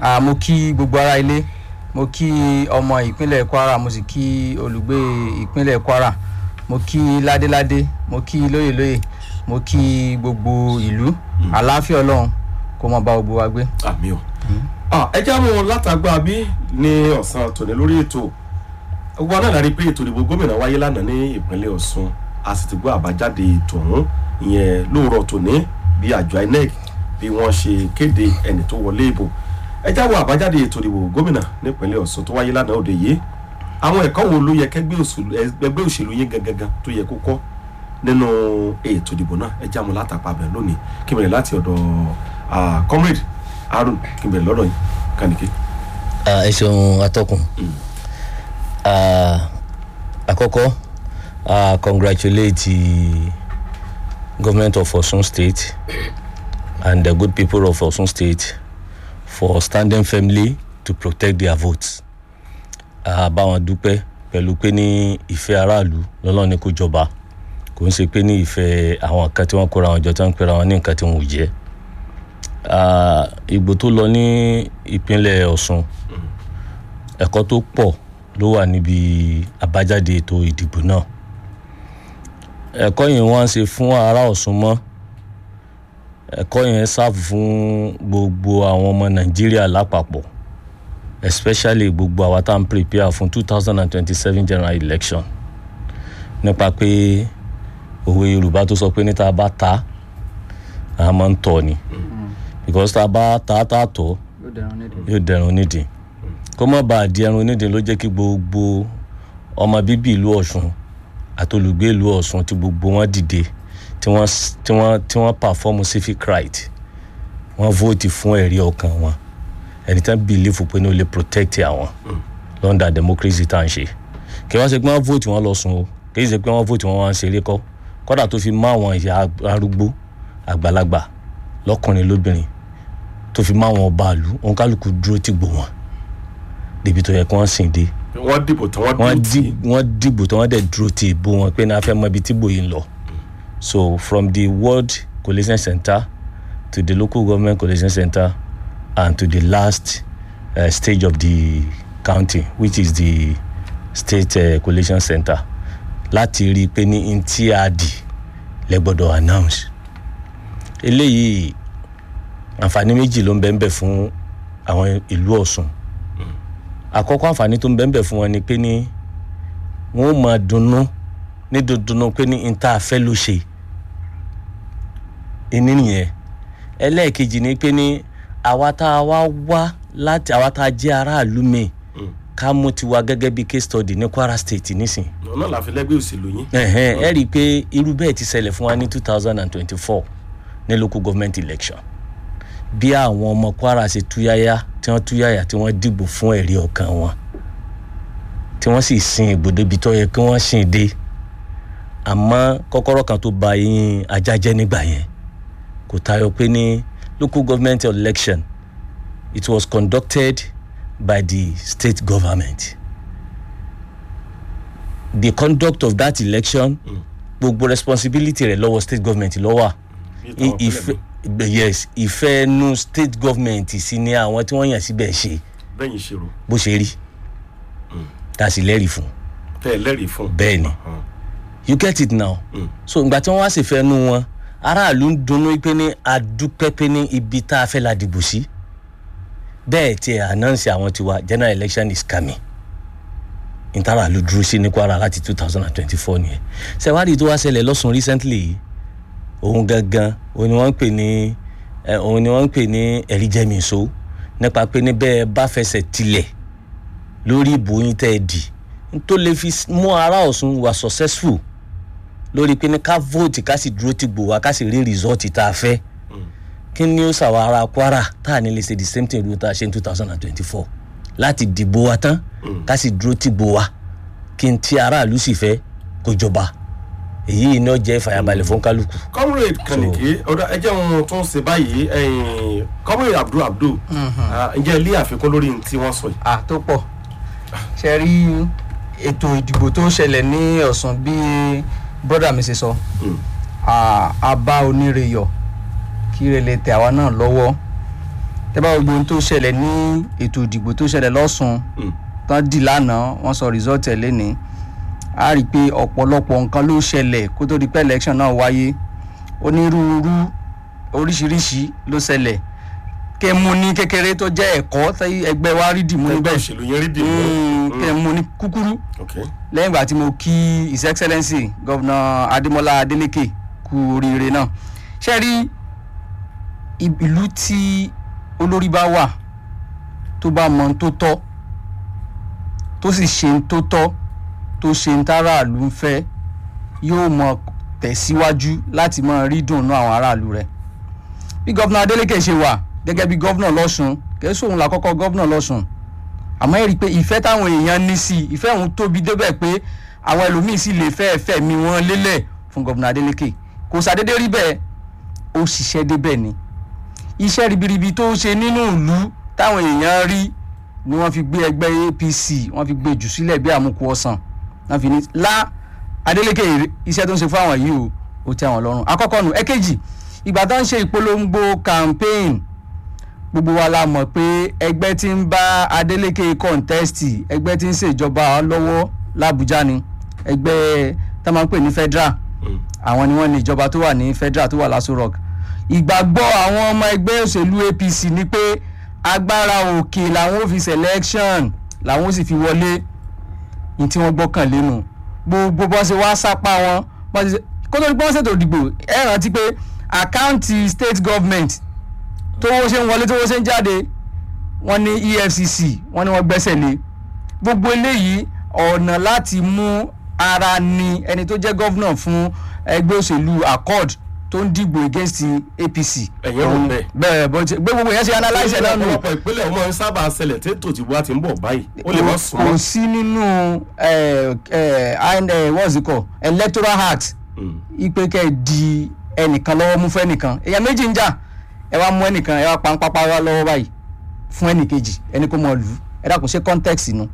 Ah, mo kí gbogbo ará ilé mo kí ọmọ ìpínlẹ̀ kwara mo sì kí olùgbé ìpínlẹ̀ kwara mo kí ládéládé mo kí lóyèlóyè mo kí gbogbo ìlú àlàáfíà ọlọ́run kó mọ bá gbogbo wa gbé. àmì o Ah, ẹ já mọ látàgbà bí ní ọ̀sán tòní lórí ètò gbogbo náà lárí pé ètò ìdìbò gómìnà wáyé lánàá ní ìpínlẹ̀ ọ̀ṣun a sì ti gbọ́ àbájáde ètò ọ̀hún ìyẹn lóòrọ̀ tòní bí àjọ inec bí wọ́n ṣe kéde ẹni tó wọlé ìbò ẹ já wọ àbájáde ètò ìdìbò gómìnà nípínlẹ̀ ọ̀ṣun tó wáyé lánàá òde yìí àwọn ẹ̀kọ́ wo ló yẹ kẹ́gbẹ́ òṣèlú ẹgbẹ́ òṣèlú yín gangan tó yẹ kó kọ́ nínú ètò ìdìbò náà ẹ já mọ látàpá bẹ̀ lónìí kí n bẹ̀rẹ̀ láti ọ̀dọ̀ ah, comrade harun kí n bẹ̀rẹ̀ lọ́dọ̀ yìí kànìké. Ah, ẹ ṣeun atọ́kùn Ah, àkọ́kọ́ ah, congratulate the government of osun state and the good people of osun state for standing firmly to protect their votes Ah, bá wọn dúpẹ́ pẹ̀lú pé ní ìfẹ́ aráàlú lọ́lọ́ ní kó jọba kò ń ṣe pé ní ìfẹ́ àwọn kan tí wọ́n kóra wọn jọ tí wọ́n pera wọn ní nǹkan tí wọ́n ò jẹ́ Ah, ìgbò tó lọ ní ìpínlẹ̀ ọ̀ṣun ẹ̀kọ́ tó pọ̀ ló wà níbi àbájáde ètò ìdìbò náà ẹ̀kọ́ yẹn wọ́n á ṣe fún ará ọ̀ṣun mọ́ ẹ̀kọ́ yẹn ṣáàfù fún gbogbo àwọn ọmọ nàìjíríà lápapọ̀ especially gbogbo àwa tá à ń prepare fún two thousand and twenty-seven general election nípa pé òwe yorùbá tó sọ pé níta bá ta a máa ń tọ̀ ni because tá a bá ta tá a tọ̀ yóò dẹrùn nídìí. yóò dẹrùn nídìí kó má bàa di ẹrun nídìí ló jẹ́ kí gbogbo ọmọ bíbí ìlú ọ̀ṣun àti olùgbé ìlú ọ̀ṣun tí gbogbo wọn dìde tí wọ́n s- tí wọ́n tí wọ́n perform civic right wọ́n vote fún ẹ̀rí ọkàn wọn ẹni tí wọ́n believe pé ní ó lè protect àwọn lọ́ndà democracy tá à ń ṣe kí wọ́n ṣe pé wọ́n vote wọn lọ sùn o kì í ṣe pé wọ́n vote wọn wá ń ṣeré kọ́ kọ́dà tó fi mọ́ àwọn ìyá arúgbó àgbàlagbà lọ́kùnrin lóbìnrin tó fi mọ́ àwọn ọba ìlú òun kálukú dúró tì gbò wọn débi tó yẹ kí wọ́n sìn dé wọ́n dìbò tí wọ́n wọ́n dúró dì tì wọ́n dìbò tí wọ́n dẹ̀ dúró ti ìbò wọn pé náà fẹ́ mọ ibi tí ìbò yìí ń lọ so from the world collation center to the local government collation center and to the last uh, stage of the county which is the state uh, collation center láti rí i pé ní ntí a dì lẹ́gbọ́dọ̀ announce eléyìí àǹfààní méjì ló ń bẹ́ẹ̀ bẹ́ẹ̀ fún àwọn ìlú ọ̀sùn àkọ́kọ́ àǹfààní tó ń bẹ́ẹ̀ bẹ́ẹ̀ fún wọn ni pé ní wọ́n ó máa dunnú ní dundunú pé ní n tá a fẹ́ ló ṣe ìní nìyẹn ẹlẹ́ẹ̀kejì ni pé ní àwa tá a wá wá láti àwa tá a jẹ́ aráàlú mi ká mú tiwa gẹ́gẹ́ bí case study ní kwara state nísìn ọ̀nà làfi lẹ́gbẹ́ òṣèlú yín ẹ̀hẹ́n ẹ rí i pé irú bẹ́ẹ̀ ti ṣẹlẹ̀ fún wa ní two thousand and twenty-four ní local government election bí àwọn ọmọ kwara ṣe túyáyá tí wọ́n túyáyá tí wọ́n dìbò fún ẹ̀rí ọkàn wọn tí wọ́n sì sin ìgbòdo ibi tó yẹ kí wọ́n sìn dé àmọ́ kọ́kọ́rọ́ kan tó ba yín ajá jẹ́ nígbà yẹn kò tayọ pé ní local government election it was conducted by the state government the conduct of that election gbogbo responsibility rẹ lọ́wọ́ state government lọ́wọ́ Bí táwọn ìfẹ́ yes ìfẹ́ nu state government sí ni àwọn tí wọ́n yàn síbẹ̀ ṣe bẹ́yìn ṣèrò bó ṣe rí tá a sì lẹ́rìí fún tẹ́ ẹ lẹ́rìí fún bẹ́ẹ̀ ni you get it now Mm. so ìgbà tí wọ́n wá sì fẹ́ nu wọn aráàlú ń dunnú pé ní adúpẹ́ pé ní ibi tá a fẹ́ la dìbò sí bẹ́ẹ̀ tiẹ̀ announce àwọn tiwa general election is coming ìtara ló dúró sí ní kwara láti two thousand and twenty-four nìyẹn ṣẹ̀wádìí tó wá ṣẹlẹ̀ lọ́sùn recently yìí òun gangan òun ni wọ́n ń pè ní ẹ, òun ni wọ́n ń pè ní ẹ̀rí jẹ́mìíso nípa pé ní bẹ́ẹ̀ bá fẹsẹ̀ tilẹ̀ lórí ìbò yín tẹ́ ẹ dì n tó lè fi s- mú ara ọ̀sùn wà successful lórí pé ní ká vote ká sì dúró ti gbò wá ká sì rí result tá a fẹ́ kí ni ó ṣàwọn ará kwara tá a ní lè ṣe the same thing ru tá a ṣe ní two thousand and twenty-four láti dìbò wa tán ká sì dúró ti gbò wá kí n tí aráàlú sì fẹ́ kó jọba èyí iná jẹ́ ìfàyàbalẹ̀ fún kálukú. comrade kànìké ọ̀dọ̀ ẹ jẹ́ ohun tó ń ṣe báyìí ẹ̀yìn comrade abdul abdul ah, ǹjẹ́ ilé àfikún lórí ohun tí wọ́n sọ yìí. à tó pọ̀ ṣe rí ètò ìdìbò tó ṣẹlẹ̀ ní ọ̀sán bí brọ́dà mi ṣe sọ Mm. à, a bá oníre yọ kí ire lè tẹ àwa náà lọ́wọ́ tẹ́ bá gbogbo ohun tó ṣẹlẹ̀ ní ètò ìdìbò tó ṣẹlẹ̀ lọ́sùn Mm. tán dì lánàá wọ́n sọ result ẹ̀ lẹ́ni a rí i pé ọ̀pọ̀lọpọ̀ nǹkan ló ṣẹlẹ̀ kó tó di pé election náà wáyé onírúurú oríṣiríṣi ló ṣẹlẹ̀ kẹ́ mú ní kékeré tó jẹ́ ẹ̀kọ́ tí ẹgbẹ́ wa rí dìmú ẹgbẹ́ níbẹ̀ òṣèlú yẹn rí dì Mm, kẹ́ mú ní kúkúrú ok lẹ́yìn ìgbà tí mo kí his excellency governor adémọlá adélèké kú oríire náà ṣe rí i- ìlú tí olórí bá wà tó bá mọ ohun tó tọ́ tó sì ṣe ohun tó tọ́ tó ṣe ohun táráàlú ń fẹ́ yóò mọ tẹ̀síwájú láti mọ rí dùnnú àwọn aráàlú rẹ̀ bí governor adélèké ṣe wà gẹ́gẹ́ bí governor lọ́sùn kìí sóhun làkọ́kọ́ governor lọ́sùn àmọ́ ẹ rí i pé ìfẹ́ táwọn èèyàn ní sí i ìfẹ́ òun tóbi débẹ̀ pé àwọn ẹlòmíín sì lè fẹ́ ẹ̀fẹ́ mi wọ́n lélẹ̀ fún gọ́vùnà Adeleke kò sàdédé rí bẹ́ẹ̀ ó ṣiṣẹ́ débẹ̀ ni iṣẹ́ ribiribi tó ń ṣe nínú ìlú táwọn èèyàn rí ni wọ́n fi gbé ẹgbẹ́ APC wọ́n fi gbé jù sílẹ̀ bí àmúkù ọ̀sán wọ́n fi ní lá Adeleke iṣẹ́ tó ń ṣe fún àwọn yìí o ó tẹ́ àwọn lọ́rùn àkọ́kọ́ nù ẹ̀kejì ìgbà tó ń ṣe ìpolongo campaign gbogbo wa la mọ̀ pé ẹgbẹ́ tí ń bá Adeleke kọ́ńtẹ́sítì ẹgbẹ́ tí ń ṣèjọba lọ́wọ́ l'Àbújá ni ẹgbẹ́ tá a máa ń pè ní federal Mm. àwọn ni wọ́n ní ìjọba tó wà ní federal tó wà l'Aso Rock ìgbàgbọ́ àwọn ọmọ ẹgbẹ́ òṣèlú APC ni pé agbára òkè làwọn ò fi selection làwọn ò sì fi wọlé ní tí wọ́n gbọ́kàn lẹ́nu gbogbo bọ́n ṣe wá sápá wọn bọ́n ṣe kó tó di pé wọ́n ṣètò ìdìbò ẹ rántí pé àkáǹtì state government tówó ṣe ń wọlé tówó ṣe ń jáde wọ́n ní EFCC wọ́n ní wọ́n gbẹ́sẹ̀ lé gbogbo eléyìí ọ̀nà láti mú ara ni ẹni tó jẹ́ gọ́vnà fún ẹgbẹ́ òṣèlú accord tó ń dìbò against APC. Ẹ̀yin rò Òun- bẹ́ẹ̀? bẹ́ẹ̀ bó ti gbé gbogbo yẹn ṣe analyse ẹ̀ náà nù ọ̀pọ̀lọpọ̀ ìpínlẹ̀ ọmọ ń sábà ṣẹlẹ̀ tètò tí wọ́n ti ń bọ̀ báyìí ó lè má sùn kò sí nínú ẹ ẹ and, eh, what's it called electoral act ipe kẹ́ ẹ di ẹnìkan lọ́wọ́ mú fún ẹnìkan èèyàn méjì ń jà ẹ wá mú ẹnìkan ẹ wá pa ń pápá wá lọ́wọ́ báyìí fún ẹnìkejì ẹni kó mọ lù ú ẹ dàkún ṣe context nu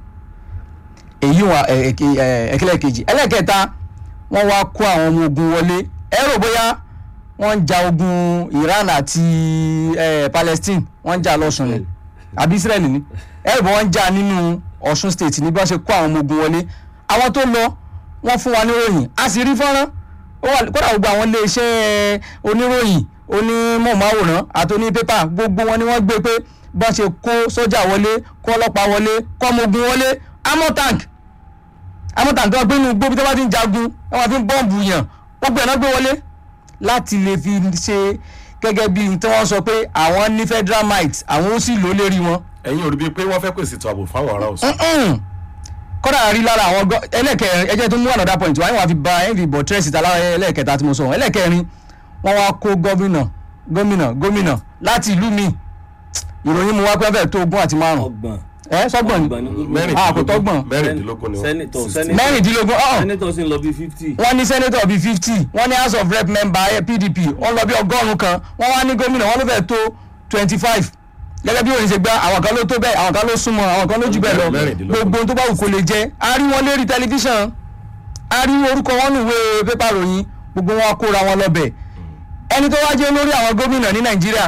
èyí wà ẹ̀kílẹ̀ kejì ẹlẹ́kẹta wọ́n wá kó àwọn ọmọ ogun wọlé ẹ rò bóyá wọ́n ń ja ogun Iran àti eh, Palestine wọ́n ń jà lọ́sùn ni àbí Israel ni ẹ rò bó wọ́n ń jà nínú Ọ̀ṣun state ní bí wọ́n ṣe kó àwọn ọmọ ogun wọlé àwọn tó lọ wọ́n fún wa níròyìn a sì rí fọ́nrán ó wà kódà gbogbo àwọn iléeṣẹ́ oníròyìn onímọ̀máwòrán àti onípépà gbogbo wọn ni wọ́n gbé pé bọ́n ṣe kó sójà wọlé kó ọlọ́pàá wọlé kó ọmọ ogun wọlé amọ̀ tank amọ̀ tank tó wọ́n gbé inú gbóbi tó bá ti ń jagun wọ́n máa fi ń bọ́ǹbù yàn wọ́n gbé ẹ̀ náà gbé wọlé láti lè fi ṣe gẹ́gẹ́ bí tí wọ́n sọ pé àwọn ní federal might àwọn ó sì lò lérí wọn ẹ̀yin ò rí bíi pé wọ́n fẹ́ pèsè ètò ààbò fáwọn ará Ọ̀ṣun Mm-mm. kódà rí lára àwọn gọ- ẹlẹ́kẹrin ẹjẹ́ tó mú another point wáyé wọn fi ba ẹ̀ ń fi bọ̀ tírẹ́sì ta lára ẹlẹ́kẹta tí mo sọ ẹlẹ́kẹrin wọ́n wá kó gómìnà gómìnà gómìnà láti ìlú mi ìròyìn mu wá pé fẹ́ẹ̀ tó ogún àti márùn ọgbọ̀n ẹ sọgbọ̀n ni ọgbọ̀n ní gómìnà Ah, kò tọ́gbọ̀n. mẹ́rìndínlógún ni wọ́n Senator, Sixteen. Senator. mẹ́rìndínlógún ọ̀hún senator sì ń lọ bí fifty. wọ́n ní senator bíi fifty wọ́n ní house of rep member eh, PDP wọ́n lọ bí ọgọ́rùn-ún kan wọ́n wá ní gómìnà wọ́n ló fẹ́ẹ̀ tó twenty five gẹ́gẹ́ bí òyìnbó ṣe gbá àwọn kan ló tó bẹ́ẹ̀ àwọn kan ló súnmọ́ àwọn kan ló jù bẹ́ẹ̀ lọ Mẹ́rìndínlógún. gbogbo ohun tó bá wù kó lè jẹ́ a rí wọn lérí tẹlifíṣàn a rí orúkọ wọn nùwé pépà ròyìn gbogbo wọn kóra wọn lọ́bẹ̀ ẹni tó wá jẹ́ olórí àwọn gómìnà ní Nàìjíríà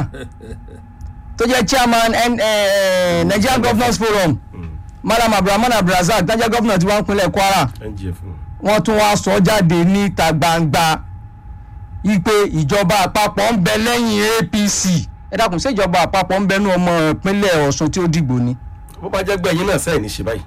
tó jẹ́ chairman N- eh, Nigerian Governors Forum Malam Abdulrahman Abdulrazak tó jẹ́ gómìnà tí wọ́n ń pinlẹ̀ Kwara NGF wọ́n tún wá sọ jáde níta gbangba wípé ìjọba àpapọ̀ ń bẹ lẹ́yìn APC ẹ dákun ṣé ìjọba àpapọ̀ ń bẹnu ọmọ ìpínlẹ̀ Ọ̀ṣun tí ó dìgbò ni. bó bá jẹ́ gbẹ̀yìn náà sẹ́yìn ní ṣe báyìí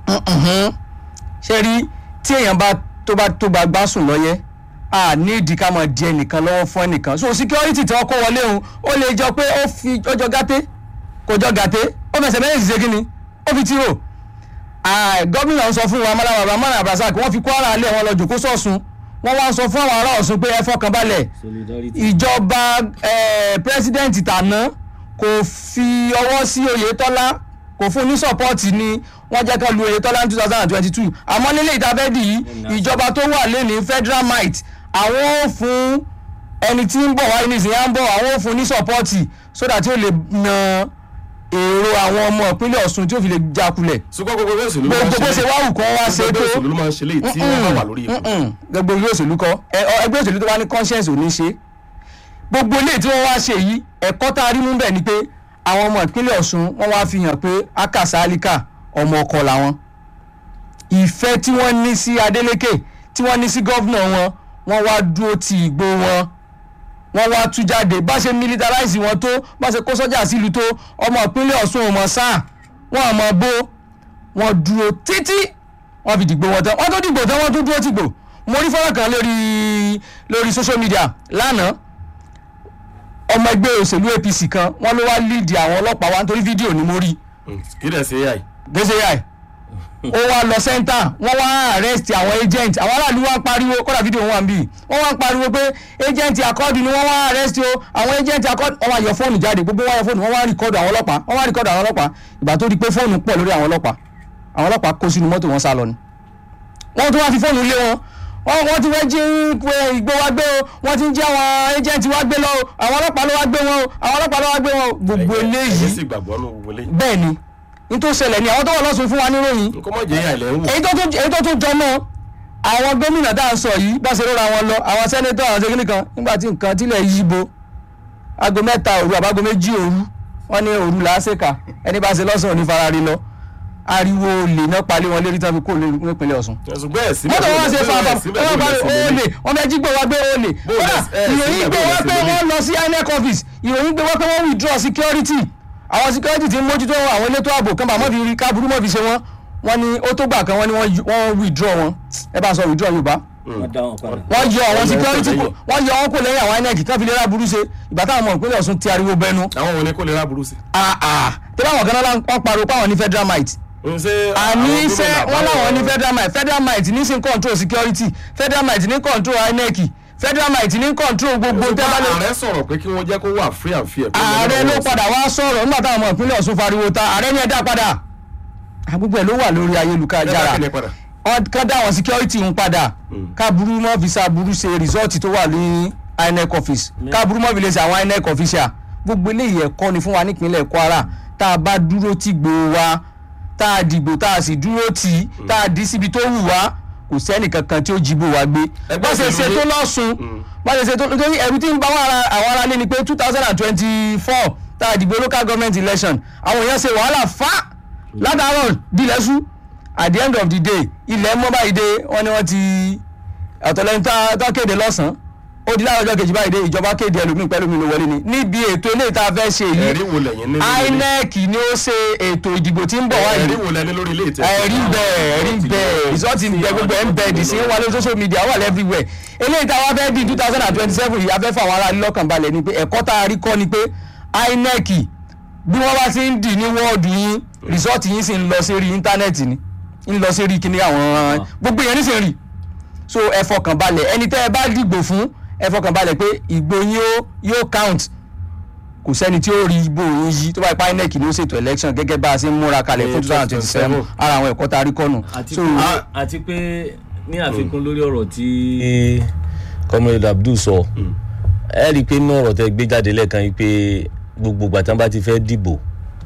ṣe rí tí èèyàn bá tó bá tó bá gbá sùn lọ́yẹ́ a ní ìdí ká máa di ẹnìkan lọ́wọ́ fún ẹnìkan so security tí wọ́n kó wọlé òun ó lè jọ pé ó fi ó jọ gàté kò jọ gàté ó fẹsẹ̀ méjèèjì ṣe kí ni ó fi tírò Ah, gómìnà ń sọ fún wa Malam Abdulrahman Abdulrazak wọ́n fi Kwara alẹ́ wọn lọ jòkó sọ̀sùn wọ́n wá ń sọ fún àwọn ará Ọ̀ṣun pé ẹ fọkàn balẹ̀ solidarity. ìjọba eh, pírẹsidẹ́ǹtì tàná kò fi ọwọ́ sí Oyètọ́lá kò fún ní sọ́pọ́ọ̀tì ni wọ́n jẹ́ ká lu Oyètọ́lá ní two thousand and twenty two àmọ́ nílé ìtafẹ́dì yìí ìjọba tó wà lẹ́ni federal might àwọn ò fún ẹni tí ń bọ̀ wáyé ní ìsìn yà ń bọ̀ àwọn ò fún ní sọ́pọ́ọ̀tì sódà tí ó lè na èrò àwọn ọmọ ìpínlẹ̀ Ọ̀ṣun tí ó fi lè jákulẹ̀ ṣùgbọ́n gbogbo ẹgbẹ́ òṣèlú ló máa ń gbogbo bó ṣe ṣe wá wù kán wá ṣe gbogbo tó ẹgbẹ́ òṣèlú ló máa ń ṣe léyìí tí wọ́n bá wà lórí ipò Mm-mm. gbogbo ilé òṣèlú kọ́ ẹ, ọ, ẹgbẹ́ òṣèlú tó bá ní conscience ò ní ṣe gbogbo ilé tí wọ́n wá ṣe yìí ẹ̀kọ́ tá a rí mú bẹ̀ ni pé àwọn ọmọ ìpínlẹ̀ ọ̀ṣun wọ́n wá fi hàn pé akasalika ọmọ ọkọ làwọn ìfẹ́ tí wọ́n ní sí adeleke tí wọ́n ní sí gọ́vnà wọn wọ́n wá dúró ti ìgbó wọn wọ́n wá tú jáde bá ṣe militarize wọn tó bá ṣe kó sọ́jà sílùú tó ọmọ ìpínlẹ̀ ọ̀ṣun ò mọ̀ sáà wọ́n àmọ́ bó wọ́n dúró títí wọ́n fi dìgbò wọn tán wọ́n tó dìgbò tán wọ́n tó dúró tìgbò mo rí fọ́nrán kan lórí lórí social media lánàá ọmọ ẹgbẹ́ òṣèlú apc kan wọ́n ló wá líìdì àwọn ọlọ́pàá wa nítorí fídíò ni mo rí kí dẹ̀ ṣe yà yìí. gbèsè yà ẹ̀ ó wá lọ sẹ́ńtà wọ́n wá arrest àwọn agent àwọn aráàlú wá ń pariwo kọ́dà fídíò wọn wà ń bì wọ́n wá ń pariwo pé agent akọ́ọ̀dù ni wọ́n wá arrest o àwọn agent akọ́ọ̀dù wọ́n wá yọ fóònù jáde gbogbo wá yọ fóònù wọ́n wá rìkọ́dù àwọn ọlọ́pàá wọ́n wá rìkọ́dù àwọn ọlọ́pàá ìgbà tó di pé fóònù pọ̀ lórí àwọn ọlọ́pàá àwọn ọlọ́pàá kó sínú mọ́tò wọn sá lọ ni wọ́n tún wá fi fóònù lé wọn wọ́n wọ́n ti fẹ́ jí ìgbó wa gbé o wọ́n ti ń jí àwọn agent wa gbé lọ o àwọn ọlọ́pàá ló wá gbé wọn o àwọn ọlọ́pàá ló wá gbé wọn o gbogbo ẹ̀yin eléyìí sì gbàgbọ́ nù gbogbo eléyìí. bẹ́ẹ̀ ni n tó ṣẹlẹ̀ ni àwọn tó wà lọ́sùn fún wa níròyìn nǹkan mọ̀ jẹ́ yà ilẹ̀ ń wò. èyí tó tún èyí tó tún jọ mọ́ àwọn gómìnà tá à ń sọ yìí bá ṣe rọra wọn lọ àwọn sẹ́nétọ̀ àwọn ṣẹ́gínì kan nígbà tí nǹkan tilẹ̀ yí bo aago mẹ́ta òru àbágo méjì òru wọ́n ní òru làásìkà ẹni bá ṣe lọ́sàn-án ní farari lọ ariwo olè náà palẹ̀ wọn lérí tán fi kó nípínlẹ̀ Ọ̀ṣun ṣùgbọ́n ẹ̀ síbẹ̀ mọ́tò wọn ṣe fa àbá síbẹ̀ wọn bá olè wọn bẹ jí gbé wá gbé olè Bó kódà lẹ- ẹ, ìròyìn síbẹ̀ gbé bó lẹ wá ṣe pé lélẹ̀? wọ́n lọ sí INEC office ìròyìn gbé wá pé wọ́n withdraw security àwọn security ti ń mójútó àwọn elétò ààbò kan bá mọ́ fi rí káàbùrú mọ́ fi ṣe wọ́n wọ́n ní ó tó gbà kan wọ́n ní wọ́n yọ- wọ́n withdraw wọn ẹ bá sọ withdraw Yorùbá wọ́n dá wọn padà. wọ́n yọ àwọn Wọ́n yọ security wọn kò kò wọ́n yọ wọn kò lẹ́yìn àwọn INEC kan fi lè rà burú ṣe ìgbà táwọn ọmọ ìpínlẹ̀ Ọ̀ṣun ti ariwo bẹnu àwọn òní kò lè ra burú sí. tẹ́lẹ̀ àwọn kan náà wọ́n pariwo pé àwọn ní federal might n ṣe àní àwọn iṣẹ́ gómìnà wọn làwọn ní àbáwọ̀- federal might federal might ní sí control security federal might ní control INEC federal might ní control gbogbo Ṣùgbọ́n tẹ́bálẹ̀ ààrẹ sọ̀rọ̀ pé kí wọ́n jẹ́ kó wà free and fair. ààrẹ ló padà wá sọ̀rọ̀ nígbà táwọn ọmọ ìpínlẹ̀ Ọ̀ṣun fariwo ta ààrẹ ní ẹ̀dá padà àgbègbè ló wà lórí ayélujára jára. padà. wọ́n kán dá àwọn security ń padà káburú mọ́ fi sáburú ṣe result tó wà ní INEC office káburú mọ́ fi lè ṣe àwọn INEC official gbogbo eléyìí ẹ̀kọ́ ni fún wa nípínlẹ̀ Kwara tá a bá dúró tí gbòó wa tá a dìbò tá a sì dúró tì í tá a dì síbi tó wù wá kò sẹ́nì kankan tí ó jìbò wá gbé Ẹgbẹ́ bá ṣe ṣe òṣèlú tó ní- lọ́sùn bá ṣe ṣe tó nítorí ẹ̀rù tí ń bá wọn ara- àwọn ará lé ni pé two thousand and twenty-four tá a dìbò local government election àwọn èèyàn ṣe wàhálà fá látàárọ̀ dilẹ̀ṣú at the end of the day ilẹ̀ mọ́ báyìí dé wọ́n ní wọ́n ti ọ̀tọ̀lẹ́ni tá tá kéde lọ́sàn-án ó di láàárọ̀ ọjọ́ kejì báyìí dé ìjọba kéde ẹlòmíì pẹ̀lú mi ló wọlé ni níbi ètò eléyìí tá a fẹ́ ṣe ẹ̀rí yìí wo lẹ́yìn ní lórí ilé- INEC ni ó ṣe ètò ìdìbò tí ń bọ̀ wáyé ẹ̀rí wo lẹ́ni lórí ilé ìtẹ́. ẹ̀rí ń bẹ ẹ̀rí ń bẹ ìsọ́ọ̀tì ń bẹ gbogbo ẹ̀ ń bẹ dìsí ń wà lórí social media wà everywhere eléyìí tá a wá fẹ́ di two thousand and twenty seven yìí a fẹ́ fún àwọn aráàlú lọ́kàn balẹ̀ ni pé ẹ̀kọ́ tá a rí kọ́ ni pé INEC bí wọ́n bá ti ń dì ní wọ́ọ̀dù yín rìsọ́ọ̀tì yín sì ń lọ sí rí íńtánẹ́ẹ̀tì ni ń lọ sí rí kíní àwọn gbogbo yẹn nísìnyí rí so ẹ fọkàn balẹ̀ ẹni tẹ́ ẹ bá dìgbò fún ẹ fọkàn balẹ̀ pé ìgbò yín ó yóò count kò sẹ́ni tí ó rí ìbò yín yí tó bá ipá INEC ni ó ṣètò election gẹ́gẹ́ bá a ṣe ń múra kalẹ̀ fún two thousand twenty seven ara àwọn ẹ̀kọ́ tá a rí kọ́nù. àti so pé àti pé ní àfikún lórí ọ̀rọ̀ tí tí comrade abdul sọ ẹ rí i pé inú ọ̀rọ̀ tẹ gbé jáde lẹ́ẹ̀kan yìí pé gbogbo ìgbà tán bá ti fẹ́ dìbò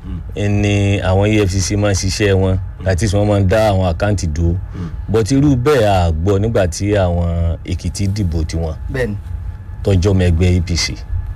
ni àwọn EFCC máa ń ṣiṣẹ́ wọn àti tí wọ́n máa ń dá àwọn àkáǹtì dúró bọ́tí irú bẹ́ẹ̀ à gbọ́ nígbà tí àwọn èkìtì dìbò tiwọn bẹ́ẹ̀ni tọjọ́ mẹ́gbẹ́ APC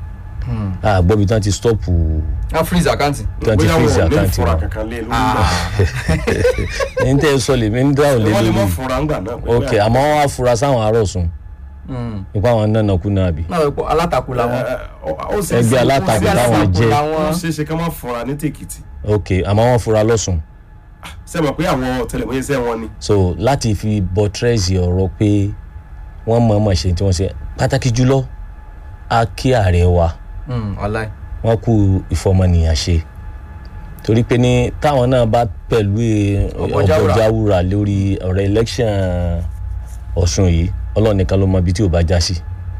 à gbọ́ bí tán ti stọ́ọ̀pù wọ́n freeze account. tán ti bóyá freeze wọn ò ní àkáǹtì fura wọn kankan lé lórí ìgbà. ní tẹ́ ẹ sọ lèmi ń dáhùn lé wọ́n lè lórí mọ̀ fura ńgbà náà. pé ok àmọ́ wọ́n á fura sáwọn arọ̀sùn nípa àwọn náà kú náà bì náà wípé alátakò làwọn. ẹ, ẹ, ó ṣeé Ẹgbẹ́ ṣe- alátakò ó ṣeé ṣe- táwọn jẹ́. ó ṣeé ṣe ká má fura ní tèkìtì ok àmọ́ wọ́n fura lọ́sùn ṣe mọ̀ pé àwọn ọ̀tẹlẹ̀múyẹ́ sẹ́ wọn ni. so láti fi buttress ọ̀rọ̀ pé wọ́n mọ̀ọ́mọ̀ ṣe tí wọ́n ṣe pàtàkì jùlọ a kí ààrẹ wa ọláì. wọ́n kú ìfọmọnìyàn ṣe torí pé ní táwọn náà bá pẹ̀lú Ọ̀bọ̀jáwùrà. ọ̀bọ̀jáwùrà lórí ọ̀rọ̀ election ọ̀ṣun yìí ọlọ́run nìkan ló mọ ibi tí ò bá já sí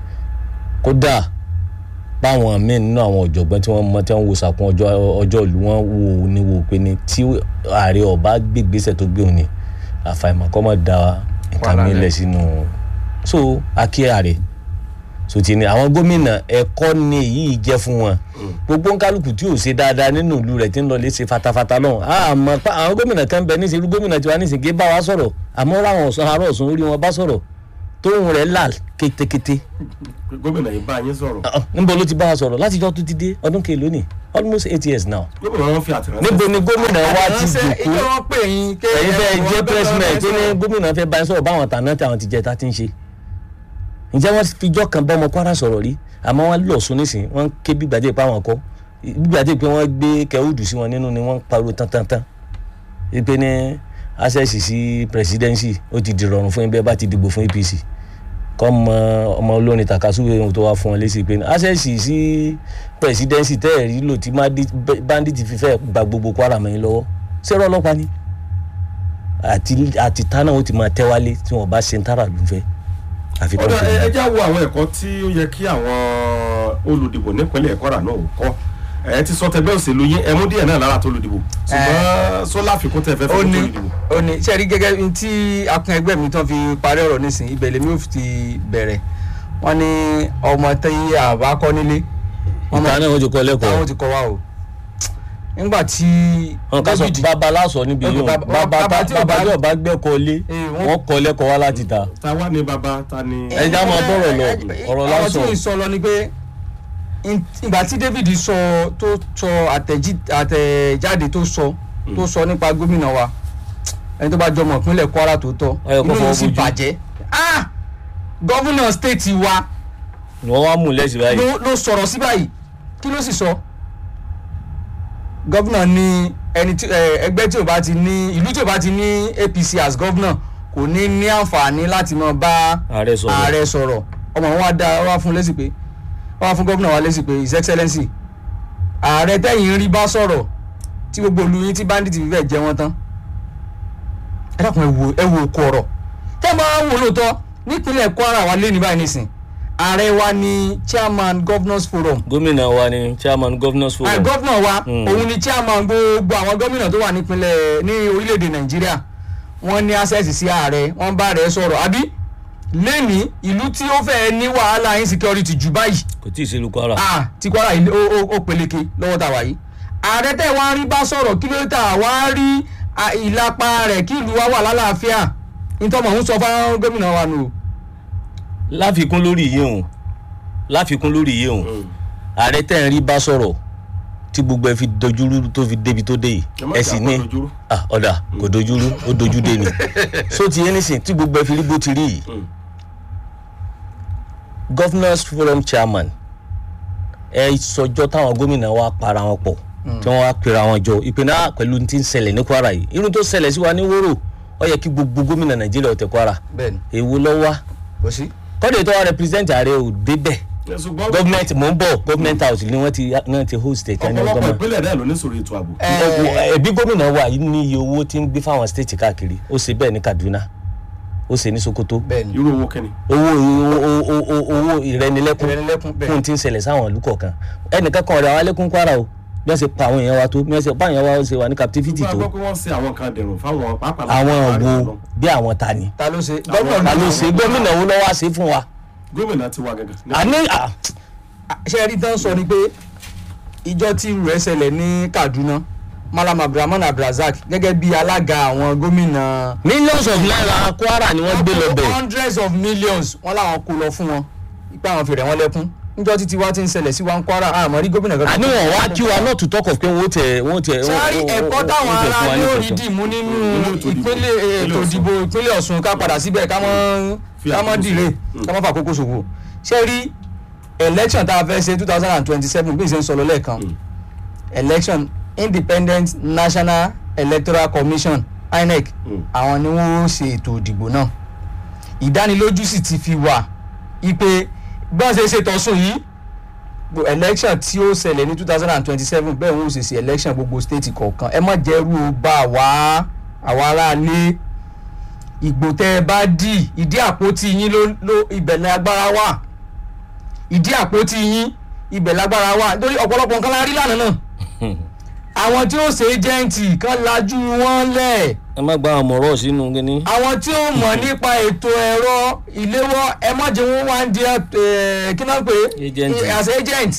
kódà báwọn míì nínú àwọn ọ̀jọ̀gbọ́n tí wọ́n mọ tí wọ́n wo sàkún ọjọ́ ọjọ́ ìlú wọn wò ó ní wò ó pé ní tí ààrẹ ọba gbégbèsè tó gbé òun ni àfàìmọ̀ kọ́ mọ̀ da nǹkan Wàhálà mi rẹ̀. lẹ̀ sínú so akí ààrẹ so ti ní àwọn gómìnà ẹ̀kọ́ ni èyí jẹ́ fún wọn gbogbo nkálukú tí ò ṣe dáadáa nínú ìlú rẹ̀ tí ń lọ lè ṣe fatafata náà àmọ́ pa àwọn gómìnà kan bẹ níṣẹ́ irú gómìnà tiwa níṣẹ́ gé bá wa sọ̀rọ̀ àmọ́ ráwọn ọ̀sán ará ọ̀sán orí wọn bá sọ̀rọ̀ tóun rẹ̀ là kétékété gómìnà yìí bá yín sọ̀rọ̀ Ah, ah, níbo ló ti bá a sọ̀rọ̀ látijọ́ tó ti dé ọdún kèló ni almost eight years now gómìnà wọn fi àtìránṣẹ́ níbo ni gómìnà wa ti Ránṣẹ́, jòkó ìjọ wọn pè yín ké ẹ̀yin fẹ́ ẹ̀wọ̀n jẹ́ gbọ́dọ̀ president tó ní ránṣẹ́. gómìnà fẹ́ bá yín sọ̀rọ̀ báwọn tàná tí àwọn ti jẹ tá ti ń ṣe ǹjẹ́ wọ́n fijọ́ kan bá ọmọ kwara sọ̀rọ̀ rí àmọ́ wọ́n lọ sún nísìn wọ́n ké gbígbàdé pé àwọn kọ́ gbígbàdé pé wọ́n gbé kẹ́hùdù sí wọn nínú ni wọ́n ń pariwo tántánntán wípé ní access sí presidency ó ti di rọrùn fún yín bẹ́ẹ̀ bá ti dìbò fún apc kọ́ mọ ọmọ olórin takasuwe ohun tó wá fún wọn lésì pé ní access sí presidency tẹ́ẹ̀rí lò tí bandit fi fẹ́ gba gbogbo kwara mọ́ yín lọ́wọ́ ṣẹ́rọ ọlọ́pàá ni àti àti tánà ó ti máa tẹ́wálé tí wọ́n bá ṣe ń tára lù fẹ́ àfikún ọ̀dà fún ẹ un. ẹ já wo àwọn ẹ̀kọ́ tí ó yẹ kí àwọn olùdìbò nípínlẹ̀ Kwara náà ò kọ́ ẹ ti sọ tẹgbẹ́ òṣèlú yín ẹ mú díẹ̀ náà lára tó olùdìbò ṣùgbọ́n sọlá àfikún tẹ fẹ́ ó fẹ́ ní tó olùdìbò. ó ní ṣe rí gẹ́gẹ́ bí tí akun ẹgbẹ́ mi tán fi parí ọ̀rọ̀ nísìn ibẹ̀ lèmi ò fi ti bẹ̀rẹ̀ wọ́n ní ọmọ tẹ́yí àbá kọ́ nílé wọ́n ìta náà wọ́n ti kọ́ lẹ́kọ̀ọ́ táwọn ti kọ́ wa o nígbà tí wọn ká sọ David- bàbá lásọ níbi Bàbá- yìí bàbá- bàbá bàbá tí ò bàbá bá- tí ò bá gbẹ́kọ̀ lé Eh, wọ́n- wọ́n kọ́ lẹ́kọ̀ọ́ wá láti ta ta wá ní baba ta ni. ẹ já mọ bọ́rọ̀ lọ ọ̀rọ̀ ọ̀rọ̀ tí lásán mo sọ lọ ni pé in- ìgbà tí David sọ tó sọ àtẹ̀jí- àtẹ̀jáde tó sọ tó sọ nípa gómìnà wa ẹni tó bá jọmọ ìpínlẹ̀ Kwara tó tọ́ Ó yẹ kó inú mi fọwọ́ sì bójú. bàjẹ́ ah gómìnà state wa ni wọ́n wá mú lẹ́sìn báyìí ló ló sọ̀rọ̀ sí báyìí kí ló sì sọ gómìnà ní ẹni tí ẹ, ẹgbẹ́ tí ò bá ti ní ìlú tí ò bá ti ní APC as gómìnà kò ní ní àǹfààní láti máa bá ààrẹ sọ̀rọ̀ ààrẹ sọ̀rọ̀ ọmọ wọn wá dá wá fún lésì pé wá fún gómìnà wa lésì pé his excellency ààrẹ tẹ̀yìn rí bá sọ̀rọ̀ tí gbogbo olú yín tí bandit fi fẹ́ jẹ wọ́n tán ẹ dákun ẹ wo ẹ wo okò ọ̀rọ̀ tẹ́ ẹ máa ń wò lóòótọ́ nípínlẹ̀ Kwara wa lé ní báyìí nísìn ààrẹ wa ni chairman governors forum gómìnà wa ni chairman governors ah, forum gómìnà wa Mm. òun ni chairman gbogbo àwọn gómìnà tó wà nípínlẹ̀ ní orílẹ̀-èdè Nàìjíríà wọ́n ní access sí ààrẹ wọ́n bá ààrẹ sọ̀rọ̀ àbí lẹ́ni ìlú tí ó fẹ́ ní wàhálà insecurity jù báyìí kò tí ì ṣe lu Kwara ah ti Kwara ilé ó ó- ó peléke lọ́wọ́ tá a wà yìí ààrẹ tẹ̀ wá rí bá sọ̀rọ̀ kí ló tà wá rí ah, ìlapa rẹ̀ kí ìlú wa wà lálàáfíà nítorí mọ̀ ń sọ fáwọn gómìnà wa nù. láfikún lórí yìí òun láfikún lórí yìí òun ààrẹ tẹ̀ ń rí bá sọ̀rọ̀ tí gbogbo ẹ fi dojúrú tó fi débi tó dé yìí ẹ má ẹ jà sì kó ní dojúrú. ah ọ̀dà kò dojúrú ó dojú dé ni so ti yẹn nísìn tí gbogbo ẹ fi rí bó ti rí yìí Mm. governors forum chairman ẹ sọjọ́ táwọn gómìnà wa para wọn pọ̀ tí wọ́n wá pera wọn jọ ìpinnu ah, pẹ̀lú ti ń ṣẹlẹ̀ ní Kwara yìí irun tó ṣẹlẹ̀ sí wa ní wóró ó yẹ kí gbogbo gómìnà Nàìjíríà ọ̀tẹ̀ Kwara bẹ́ẹ̀ni èwo ló wá kò sí. kọ́dé tó wá represent ààrẹ ò débẹ̀ ẹ ṣùgbọ́n government mò ń bọ̀ government house ni wọ́n ti wọ́n ti host ẹ̀ tán ní ọ̀pọ̀lọpọ̀ ọgọ́mọ. ìpínlẹ̀ náà ló ní sọ̀rọ̀ ètò ààbò. ẹbí gómìnà wa yìí ní iye owó tí ń gbé fáwọn state káàkiri ó ṣe bẹ́ẹ̀ ní Kaduna ó ṣe ní Sokoto bẹ́ẹ̀ni irú owó kẹ́ni. owó owó owó owó ìrẹnilẹ́kún ìrẹnilẹ́kún bẹ́ẹ̀. fún tí ń ṣẹlẹ̀ sáwọn ìlú kọ̀ọ̀kan ẹnìkan kan rẹ̀ àwọn alẹ́kùn Kwara o bí wọ́n ṣe pa àwọn èèyàn wa tó bí wọ́n ṣe pa àwọn èèyàn wa ṣe wà ní captivity gbogbo tó àgbọ̀ pé wọ́n ṣe àwọn kan dẹ̀rùn fáwọn pàápàá àwọn láàrin wo bí àwọn ta ni ta ló ṣe Àwọn- ta ló gómìnà ṣe gómìnà wo ló wá ṣe fún wa gómìnà ti wà gẹ́gẹ́. ní- àní à, ṣe rí tán sọ ni pé ìjọ tí irú rẹ̀ ṣẹlẹ̀ ní Kaduna Malam Abdulrahman Abdulrazak gẹ́gẹ́ bí alága àwọn gómìnà millions of naira Kwara ni wọ́n gbé lọ bẹ̀ hundreds of millions wọ́n làwọn kó lọ fún wọn ipa àwọn fèrè wọn lẹ́kún níjọ́ títí wá ti ń ṣẹlẹ̀ sí wa ń Kwara àmọ́ rí gómìnà kan. àní wọn wá kí wa not to talk of pé wọ́n tẹ wọ́n tẹ sáré ẹ̀kọ́ táwọn ará yóò rí dìmú nínú Nínú ètò ìdìbò. ìpínlẹ̀ ètò Ìpínlẹ̀ Ọ̀ṣun. ìdìbò ìpínlẹ̀ Ọ̀ṣun ká padà síbẹ̀ ká mọ́ Fi ká mọ́ àkókò dìre ṣòfò. ká mọ́ fàkókò ṣòfò ṣé rí election tá a fẹ́ ṣe two thousand and twenty seven bí n ṣe ń sọ lọ lẹ́ẹ̀kan election Independent National Electoral Commission INEC Mm. àwọn ni wọ́n ṣe ètò ìdìbò náà ìdánilójú sì ti fi wà ipe gbọ́n ṣe ṣe tọ̀sùn yìí gbogbo election tí ó ṣẹlẹ̀ ní two thousand and twenty seven bẹ́ẹ̀ wọ́n ó ṣe ṣe election gbogbo state kọ̀ọ̀kan ẹ má jẹ́rú o bá wá àwa aráalé ìgbò tẹ́ ẹ bá dì ìdí àpótí yín ló ló ibẹ̀ ní agbára wà ìdí àpótí yín ibẹ̀ lágbára wà nítorí ọ̀pọ̀lọpọ̀ nǹkan la rí lánàá náà àwọn tí ó ṣe ẹ́jẹ̀ǹtì kan lajú wọn lẹ̀ ẹ má gba àwọn ọ̀rọ̀ sínú kíní. àwọn tí ó mọ̀ nípa ètò ẹ̀rọ ìléwọ́ ẹ má jẹ́ wọ́n wá ń di ẹ̀ kí náà pé Agent. as agent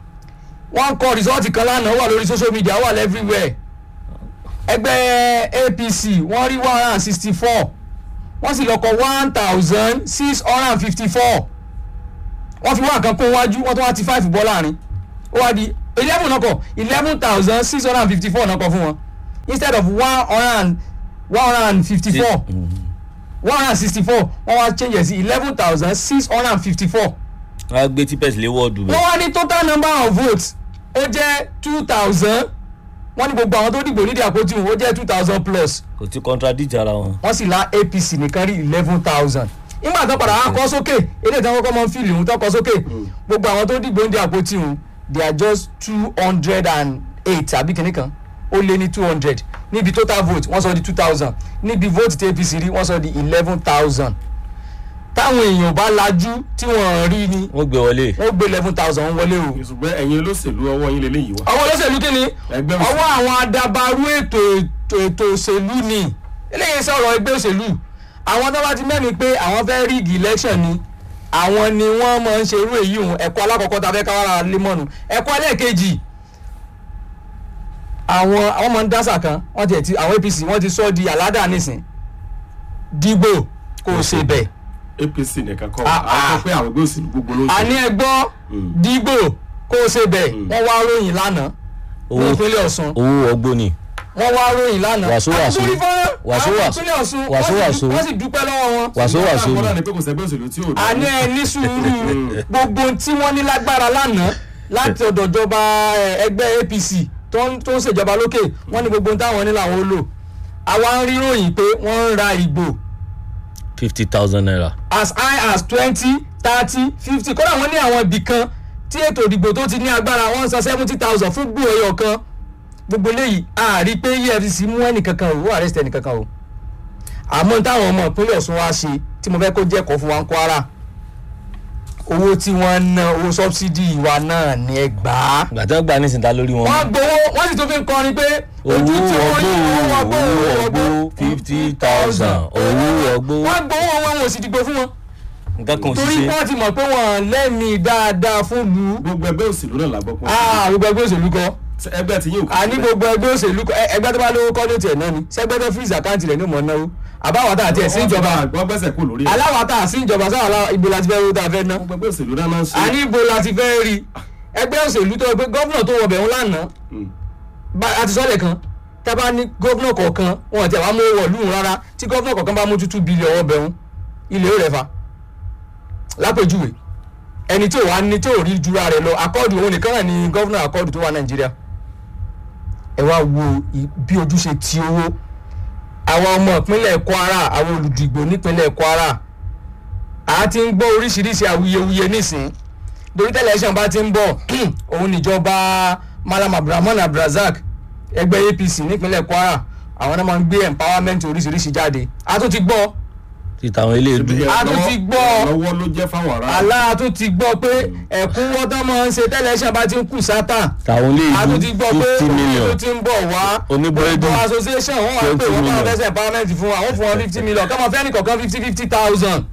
wọ́n kọ rìsọ́ọ̀tì kan lánàá wà lórí social media wà everywhere ẹgbẹ́ APC wọ́n rí one hundred and sixty four wọ́n sì lọ kọ one thousand six hundred and fifty four wọ́n fi wá nǹkan kún wájú wọ́n tún wá ti five bọ́ láàrin ó wá di eleven náà kọ eleven thousand six hundred and fifty four náà kọ fún wọn instead of one hundred and one hundred and fifty four one hundred and sixty four wọ́n wá change ẹ̀ sí eleven thousand six hundred and fifty four wọ́n á gbé típẹ́sì lé wọ́ọ̀dù wọ́n bẹ́ẹ̀. wá ní total number of votes ó jẹ́ two thousand wọ́n ní gbogbo àwọn tó dìbò nídìí àpótí wọn ó jẹ́ two thousand plus kò ti contradict ara wọn. wọ́n sì la apc nìkan rí eleven thousand nígbà tó padà wá kọ́ sókè eléyìí tí wọ́n kọ́kọ́ mọ́ fíìlì ohun tó kọ́ sókè gbogbo àwọn tó dìbò nídìí àpótí wọn they are just two hundred and eight àbí kìnnì kan ó lé ní two hundred níbi total vote wọ́n sọ di two thousand níbi vote tí apc rí wọ́n sọ di eleven thousand táwọn èèyàn bá lajú tí wọ́n rí ni wọ́n gbé wọlé. wọ́n gbé eleven thousand wọlé o ṣùgbọ́n ẹ̀yin olóṣèlú ọwọ́ yín lélẹ́yìí wá. ọwọ́ olóṣèlú kí ni Ẹgbẹ́ òṣèlú. ọwọ́ àwọn adabarú ètò ètò ètò òṣèlú ni eléyìí sọ̀rọ̀ ẹgbẹ́ òṣèlú àwọn tó bá ti mẹ́rin pé àwọn fẹ́ ríìgì election ni àwọn ni wọ́n máa ń ṣe irú èyí hùn ẹ̀kọ́ alákọ̀ọ́kọ́ tá a fẹ́ káwára lémọ́nu ẹ̀kọ́ ẹlẹ́ẹ̀kejì àwọn àwọn máa ń dásà kan wọ́n ti ẹ̀ ti àwọn apc wọ́n ti sọ di àládà nísìn dìbò kò ṣe bẹ́ẹ̀ apc nìkan kọ́ Ah, àwọn ah. sọ pé àwọn ẹgbẹ́ òṣèlú gbogbo ló ń àní ṣe. ẹgbọ́ Mm. dìbò kò ṣe bẹ́ẹ̀ wọ́n wá ròyìn lánàá ní owó ìpínlẹ̀ ọ̀ṣun owó ọgbó ni. wọ́n wá ròyìn lánàá. Wàsó wàsó. àtúntò fọ́nrán Wàsó àwọn wàsó. ìpínlẹ̀ Ọ̀ṣun Wàsó wọ́n sì wàsó. dú- wọ́n sì dúpẹ́ lọ́wọ́ wọn. wàsó wàsó Ìgbà ni. kan ni pé kò sẹ́gbẹ́ òṣèlú tí ò dá. àní ẹ ní sùúrù gbogbo tí wọ́n ní lágbára lánàá láti ọ̀dọ̀ ìjọba eh, ẹgbẹ́ APC tó ń tó ń ṣèjọba lókè wọ́n ní gbogbo táwọn ní làwọn ó lò. àwa ń rí ròyìn pé wọ́n ń ra ìgbò fifty thousand naira. as high as twenty thirty fifty kódà wọ́n ní àwọn ibì kan tí ètò ìdìbò tó ti ní agbára wọ́n ń san seventy thousand fún gbò ẹyọ kan gbogbo eléyìí a rí pé efcc mú ẹnìkankan o ó arrest ẹnìkankan o àmọ́ táwọn ọmọ ìpínlẹ̀ ọ̀ṣun wá ṣe tí mo fẹ́ kó jẹ́ ẹ̀kọ́ fún wa ń kwara owó tí wọ́n ń ná owó sọ́bsidì wa náà ní ẹgbàá gbàtà gbà nísìnyí lórí wọn. wọ́n gbowó wọ́n sì tún fi ń kọrin pé owó ojú tí wọ́n ọgbó yí owó ọgbó owó owó ọgbó ọgbó fifty thousand owó ọgbó. wọ́n gbowó wọn wọn ò sì dìgbò fún wọn nǹkan kan ò sì torí ṣe. wọ́n ti mọ̀ pé wọ́n lẹ́mìí dáadáa fún lu gbogbo ẹgbẹ́ òṣèlú náà la gbọ́ pé ah gbogbo ẹgbẹ́ òṣèlú kọ́ ẹgbẹ́ tí yóò kú àní gbogbo ẹgbẹ́ òṣèlú kọ́ ẹ- ẹgbẹ́ tó bá lówó kọ́ ló tiẹ̀ náà ni sẹ́gbẹ́ tó freeze àkáǹtì rẹ̀ ní mọ̀ náwó àbáwátà àti ẹ̀sìn ìjọba wọ́n gbẹ́sẹ̀ kú lórí ẹ̀. aláwátà àti ìjọba sáwọn alá- ibo láti fẹ́ rí tá a fẹ́ ná gbogbo ẹgbẹ́ òṣèlú náà máa ń ṣe. àní ibo láti fẹ́ rí ẹgbẹ́ òṣèlú tó pé gọ́vnà tó wọbẹ̀ ń lánàá Mm. bá- a ti sọ́lẹ̀ kan tá a bá ní gọ́vnà kọ̀ọ̀kan wọn àti àwọn amówó wọ̀lú rárá tí gọ́vnà kọ̀ọ̀kan bá mú tútù bílíọ̀ ọwọ́ bẹ̀rún ilé ó rẹ̀ fa lápèjúwe ẹni tí ò wá ní tí ò rí jura rẹ̀ lọ akọ́ọ̀dù òun nìkan náà ni gọ́vnà akọ́ọ̀dù tó wà nàìjíríà ẹ wá wo i- bí ojú ṣe ti owó àwọn ọmọ ìpínlẹ̀ kwara àwọn olùdìgbò nípínlẹ̀ kwara a ti ń gbọ́ oríṣiríṣi awuyewuye nísìn torí tẹlẹsàn bá ti ń bọ̀ òun níjọba malam abdulrahman abdulrasaq ẹgbẹ́ apc nípínlẹ̀ kwara àwọn náà máa ń gbé empowerment oríṣiríṣi jáde a tún ti gbọ́ ti tàwọn ilé ìdú. Ibi A tún ti ìrànlọ́wọ́- gbọ́. ìrànlọ́wọ́ ló jẹ́ fáwọn ará. àlá a tún ti gbọ́ pé ẹ̀kúnwọ́ tó máa ń ṣe tẹlẹsàn bá ti ń kù sátà tàwọn ilé a tún ti ìdú gbọ́ pé fifty òun million. ló ti ń bọ̀ wá Oníbúrẹ́dì. gbogbo association wọn wà pé 20 wọ́n máa million. fẹsẹ̀ empowerment fún wa wọ́n fún wọn fifty million kọ́mọ fẹ́ni kọ̀ọ̀kan fifty fifty thousand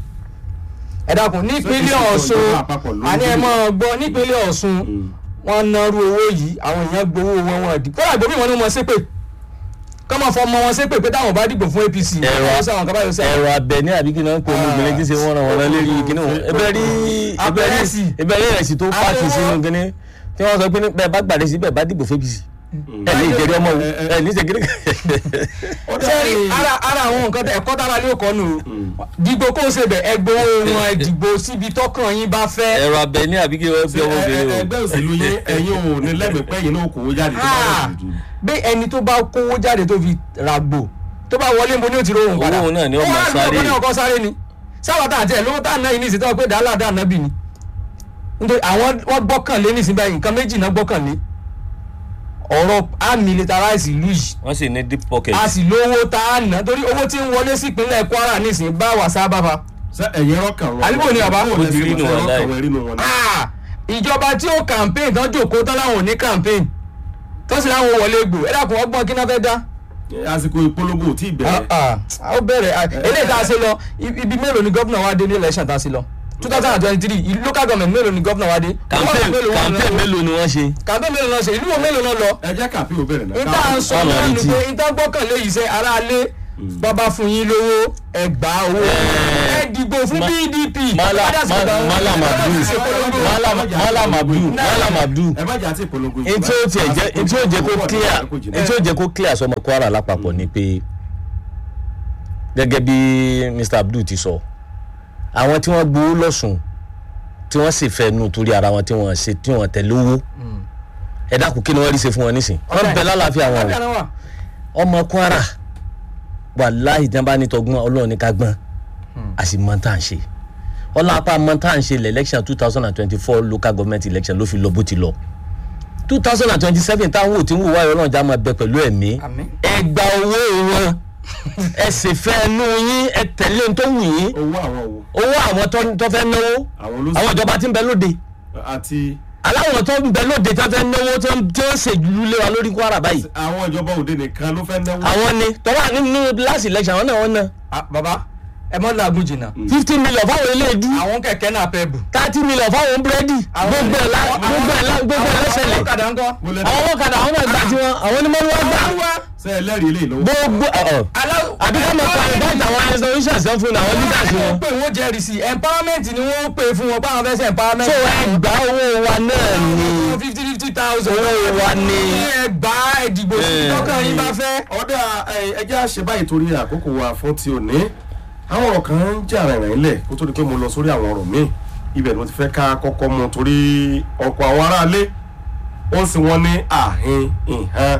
ẹ dákun nípínlẹ̀ Ṣé ọ̀ṣun ìjọba àpapọ̀ ló ń àní ẹ gbé? máa gbọ́ nípínlẹ̀ ọ̀ṣun wọ́n narú owó yìí àwọn èèyàn gbowó wọn wọn dì kódà gbòmí wọn ni wọ́n ṣépè kọ́mọ fọmọ wọn ṣépè pé táwọn bá dìbò fún apc Ẹ̀rọ- àwọn sáwọn kan báyọ̀ sẹ́wọ̀n ẹ̀rọ abẹ ní àbí kí náà ń pè ní obìnrin tí ń ṣe wọ́n ràn wọ́n rán lérí kíní wọn ẹbẹ rí ẹbẹ rí Abẹ́rẹ́sì. ẹbẹ rí ẹ̀sì tó pààkì Abẹ́rẹ́. sínú kíní tí wọ́n sọ pé ní bẹ́ẹ̀ bá gbàdé sí bẹ́ẹ̀ bá dìbò fún apc ẹ̀ ní ìjẹ́rí ọmọ wò ẹ̀ ní ìjẹ́rí sẹ́rí ara ara àwọn nǹkan tẹ ẹ̀kọ́ tára lé ọkọ̀ nù o dìgbò kó o ṣe bẹ̀ ẹgbẹ́ wọn ẹ̀dìgbò síbi tọ́kàn yín bá fẹ́ ẹ̀rọ abẹ ní àbí kí wọ́n fi ọmọ obìnrin o ẹgbẹ́ òṣèlú yín ẹ̀yin ò ní lẹ́mìí pẹ́ yín náà kò wó jáde tó bá Ah, wà lójú. bí ẹni tó bá kówó jáde tó fi ràgbò tó bá wọlé mo ní o ti rohùn padà Owó náà ni ó máa wá sáré. lóko ní ọkọ sáré ni sábà tá àti ẹ lówó tá à ń ná yìí ní ìsìn tó wà pé dàálà dà náà bì ní nítorí àwọn wọn gbọ́kànlé ní ìsìn báyìí nǹkan méjì náà gbọ́kànlé ọ̀rọ̀ á militarize ìlú yìí wọ́n sì ní deep pocket a sì lówó tá a ná torí owó tí ń wọlé sí ìpínlẹ̀ Kwara ní ìsìn bá wà sábà fa ṣé ẹ̀yin rọ́kàn wọn. Àbíbò ni bàbá? Bó lẹ ṣe Ó ti rí mọ̀ nù ṣé wọn rọ́kàn láì. wọn rí nù wọn náà. Ah, ìjọba tí ó campaign tán jòkó tán láwọn ò ní campaign tó sì láwọn wọlé gbò ẹ dákun ọgbọ́n kí náà fẹ́ dá àsìkò ìpolongo ò tí ì bẹ̀rẹ̀. Ah, ah, ó bẹ̀rẹ̀ ah, eléyìí tá a ṣe lọ ibi ibi mélòó ni gómìnà wa dé ní election tá a ṣe lọ two thousand and twenty three ìlú local government mélòó ni gómìnà wa dé campaign Wọ́n wà campaign mélòó ni wọ́n ṣe campaign mélòó náà ṣe ìlú wo mélòó náà lọ ẹ jẹ́ kàpé ò bẹ̀rẹ̀ náà. níta à ń sọ Káwọn náà rí ni tí. pé níta gbọ́kànlé yìí ṣe aráalé bàbá fún yín lówó ẹ gbà owó ẹ dìbò fún Ma- pdp Mala- Bàbá dàsí Ma- gbà wọn. Malam Bàbá Abdul. dàsí polongo. Malam Malam Abdul Malam Abdul ẹ má jà àti ìpolongo ìbò ntí ó tiẹ̀ jẹ́ ntí ó jẹ́ kó clear ntí ó jẹ́ kó clear sọmọ Kwara lápapọ̀ ni pé gẹ́gẹ́ bí Mr Abdul ti sọ àwọn tí wọ́n gbowó lọ́sùn tí wọ́n sì fẹ́ nu torí ara wọn tí wọ́n ṣe tí wọ́n tẹ̀lé owó ẹ dákun kí ni wọ́n rí ṣe fún wọn nísìn wọ́n bẹ lálàáfíà wọn Àbí àná wà? o ọmọ Kwara wàláhì tí wọ́n bá ní tọgbọ́n Ọlọ́run ní ká gbọ́n a sì mọ tá à ń ṣe ọlọ́pàá mọ tá à ń ṣe lẹ̀ election two thousand and twenty-four local government election ló fi lọ bó ti lọ two thousand and twenty-seven táwọn ò tí ń wò wáyé Ọlọ́run já máa bẹ pẹ̀lú ẹ̀mí Àmín. ẹ gba owó wọn ẹ sì fẹ́ ẹnu yín ẹ tẹ̀lé ohun tó wù yín owó àwọn wo owó àwọn tó- tó fẹ́ náwó àwọn àwọn olóṣèlú ìjọba tí ń bẹ lóde àti aláwọ̀ tó ń bẹ lóde tó fẹ́ náwó tó ń tí ó ń ṣèlú lé wa lórí Kwara báyìí àwọn ìjọba òde nìkan ló fẹ́ náwó. àwọn ni tọ́wọ́ nínú last election àwọn náà wọ́n ná Ah, bàbá ẹ mọ́ làágùn jìnnà fifty million fáwọn eléèdú àwọn kẹ̀kẹ́ náà pẹ́ bù. thirty million fáwọn búrẹ́dì gbogbo ẹ̀ la- gbogbo ẹ̀ la- gbogbo ẹ̀ àwọn lẹ́sẹ̀lẹ̀ ọ̀kadà ńkọ́. mo lẹ àwọn ọlọ́kadà àwọn náà gbà tiwọn àwọn onímọ̀ ni wọ́n gbà ṣe ẹlẹ́rìí ilé ìlú. gbogbo ọ̀ Aláwọ̀- àbí ká máa pa ìbáàtì àwọn institutions ẹ̀ fún àwọn leaders wọ́n wọn. pè wọ́n jẹ́rìí sí empowerment ni wọ́n pè fún wọn báwọn fẹ́ ṣe empowerment. so ẹgbàá owó wa náà ni fifty fifty thousand. Owó wa ni. ẹgbàá ìdìbò sí Eh. tọ́kàn yín bá fẹ́. ọ̀dà ẹjẹ́ àṣẹ báyìí torí àkókò wa fún ti òní àwọn ọ̀rọ̀ kan ń jà rìnrìn ilẹ̀ kó tó di pé mo lọ sórí àwọn ọ̀rọ̀ míì ibẹ̀ ni mo ti fẹ́ ká kọ́kọ́ mu torí ọ̀pọ̀ àwọn aráalé ó ń sin wọn ní àhín ìhàn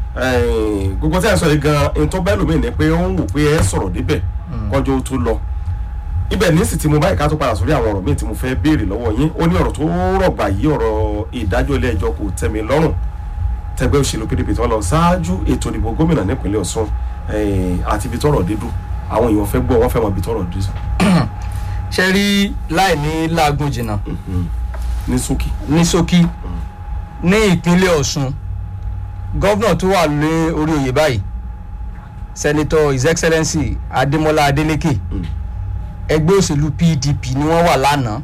eh, gbogbo tí a sọ yìí gan n tó bẹ́ẹ̀ lómi ní pé ó ń wò pé ẹ sọ̀rọ̀ débẹ̀ kọjọ́ ó tó lọ ibẹ̀ ní sì ti mo báyìí ká tó padà sórí àwọn ọ̀rọ̀ míì tí mo fẹ́ béèrè lọ́wọ́ yín ó ní ọ̀rọ̀ tó rọ̀gbà yìí ọ̀rọ̀ ìdájọ́ ilé ẹjọ́ kò tẹ́ mi lọ́rùn tẹgbẹ́ òṣèlú pdp tó lọ ṣáájú ètò ìdìbò gómìnà nípínlẹ̀ ọ̀ṣun eh, àti ibi tọ́rọ̀ dídú àwọn èèyàn fẹ́ gbọ́ wọ́n fẹ́ mọ ibi tọ́rọ̀ dídú ṣe rí láì ní làágùn jìnnà ní ṣókí. ní ṣókí ní ìpínlẹ̀ ọ̀ṣun gọ́vnà tó wà lé orí oyè báyìí sẹ́nitọ́ his excellency adémọlá adélékè Mm. ẹgbẹ́ òṣèlú pdp ni wọ́n wà lánàá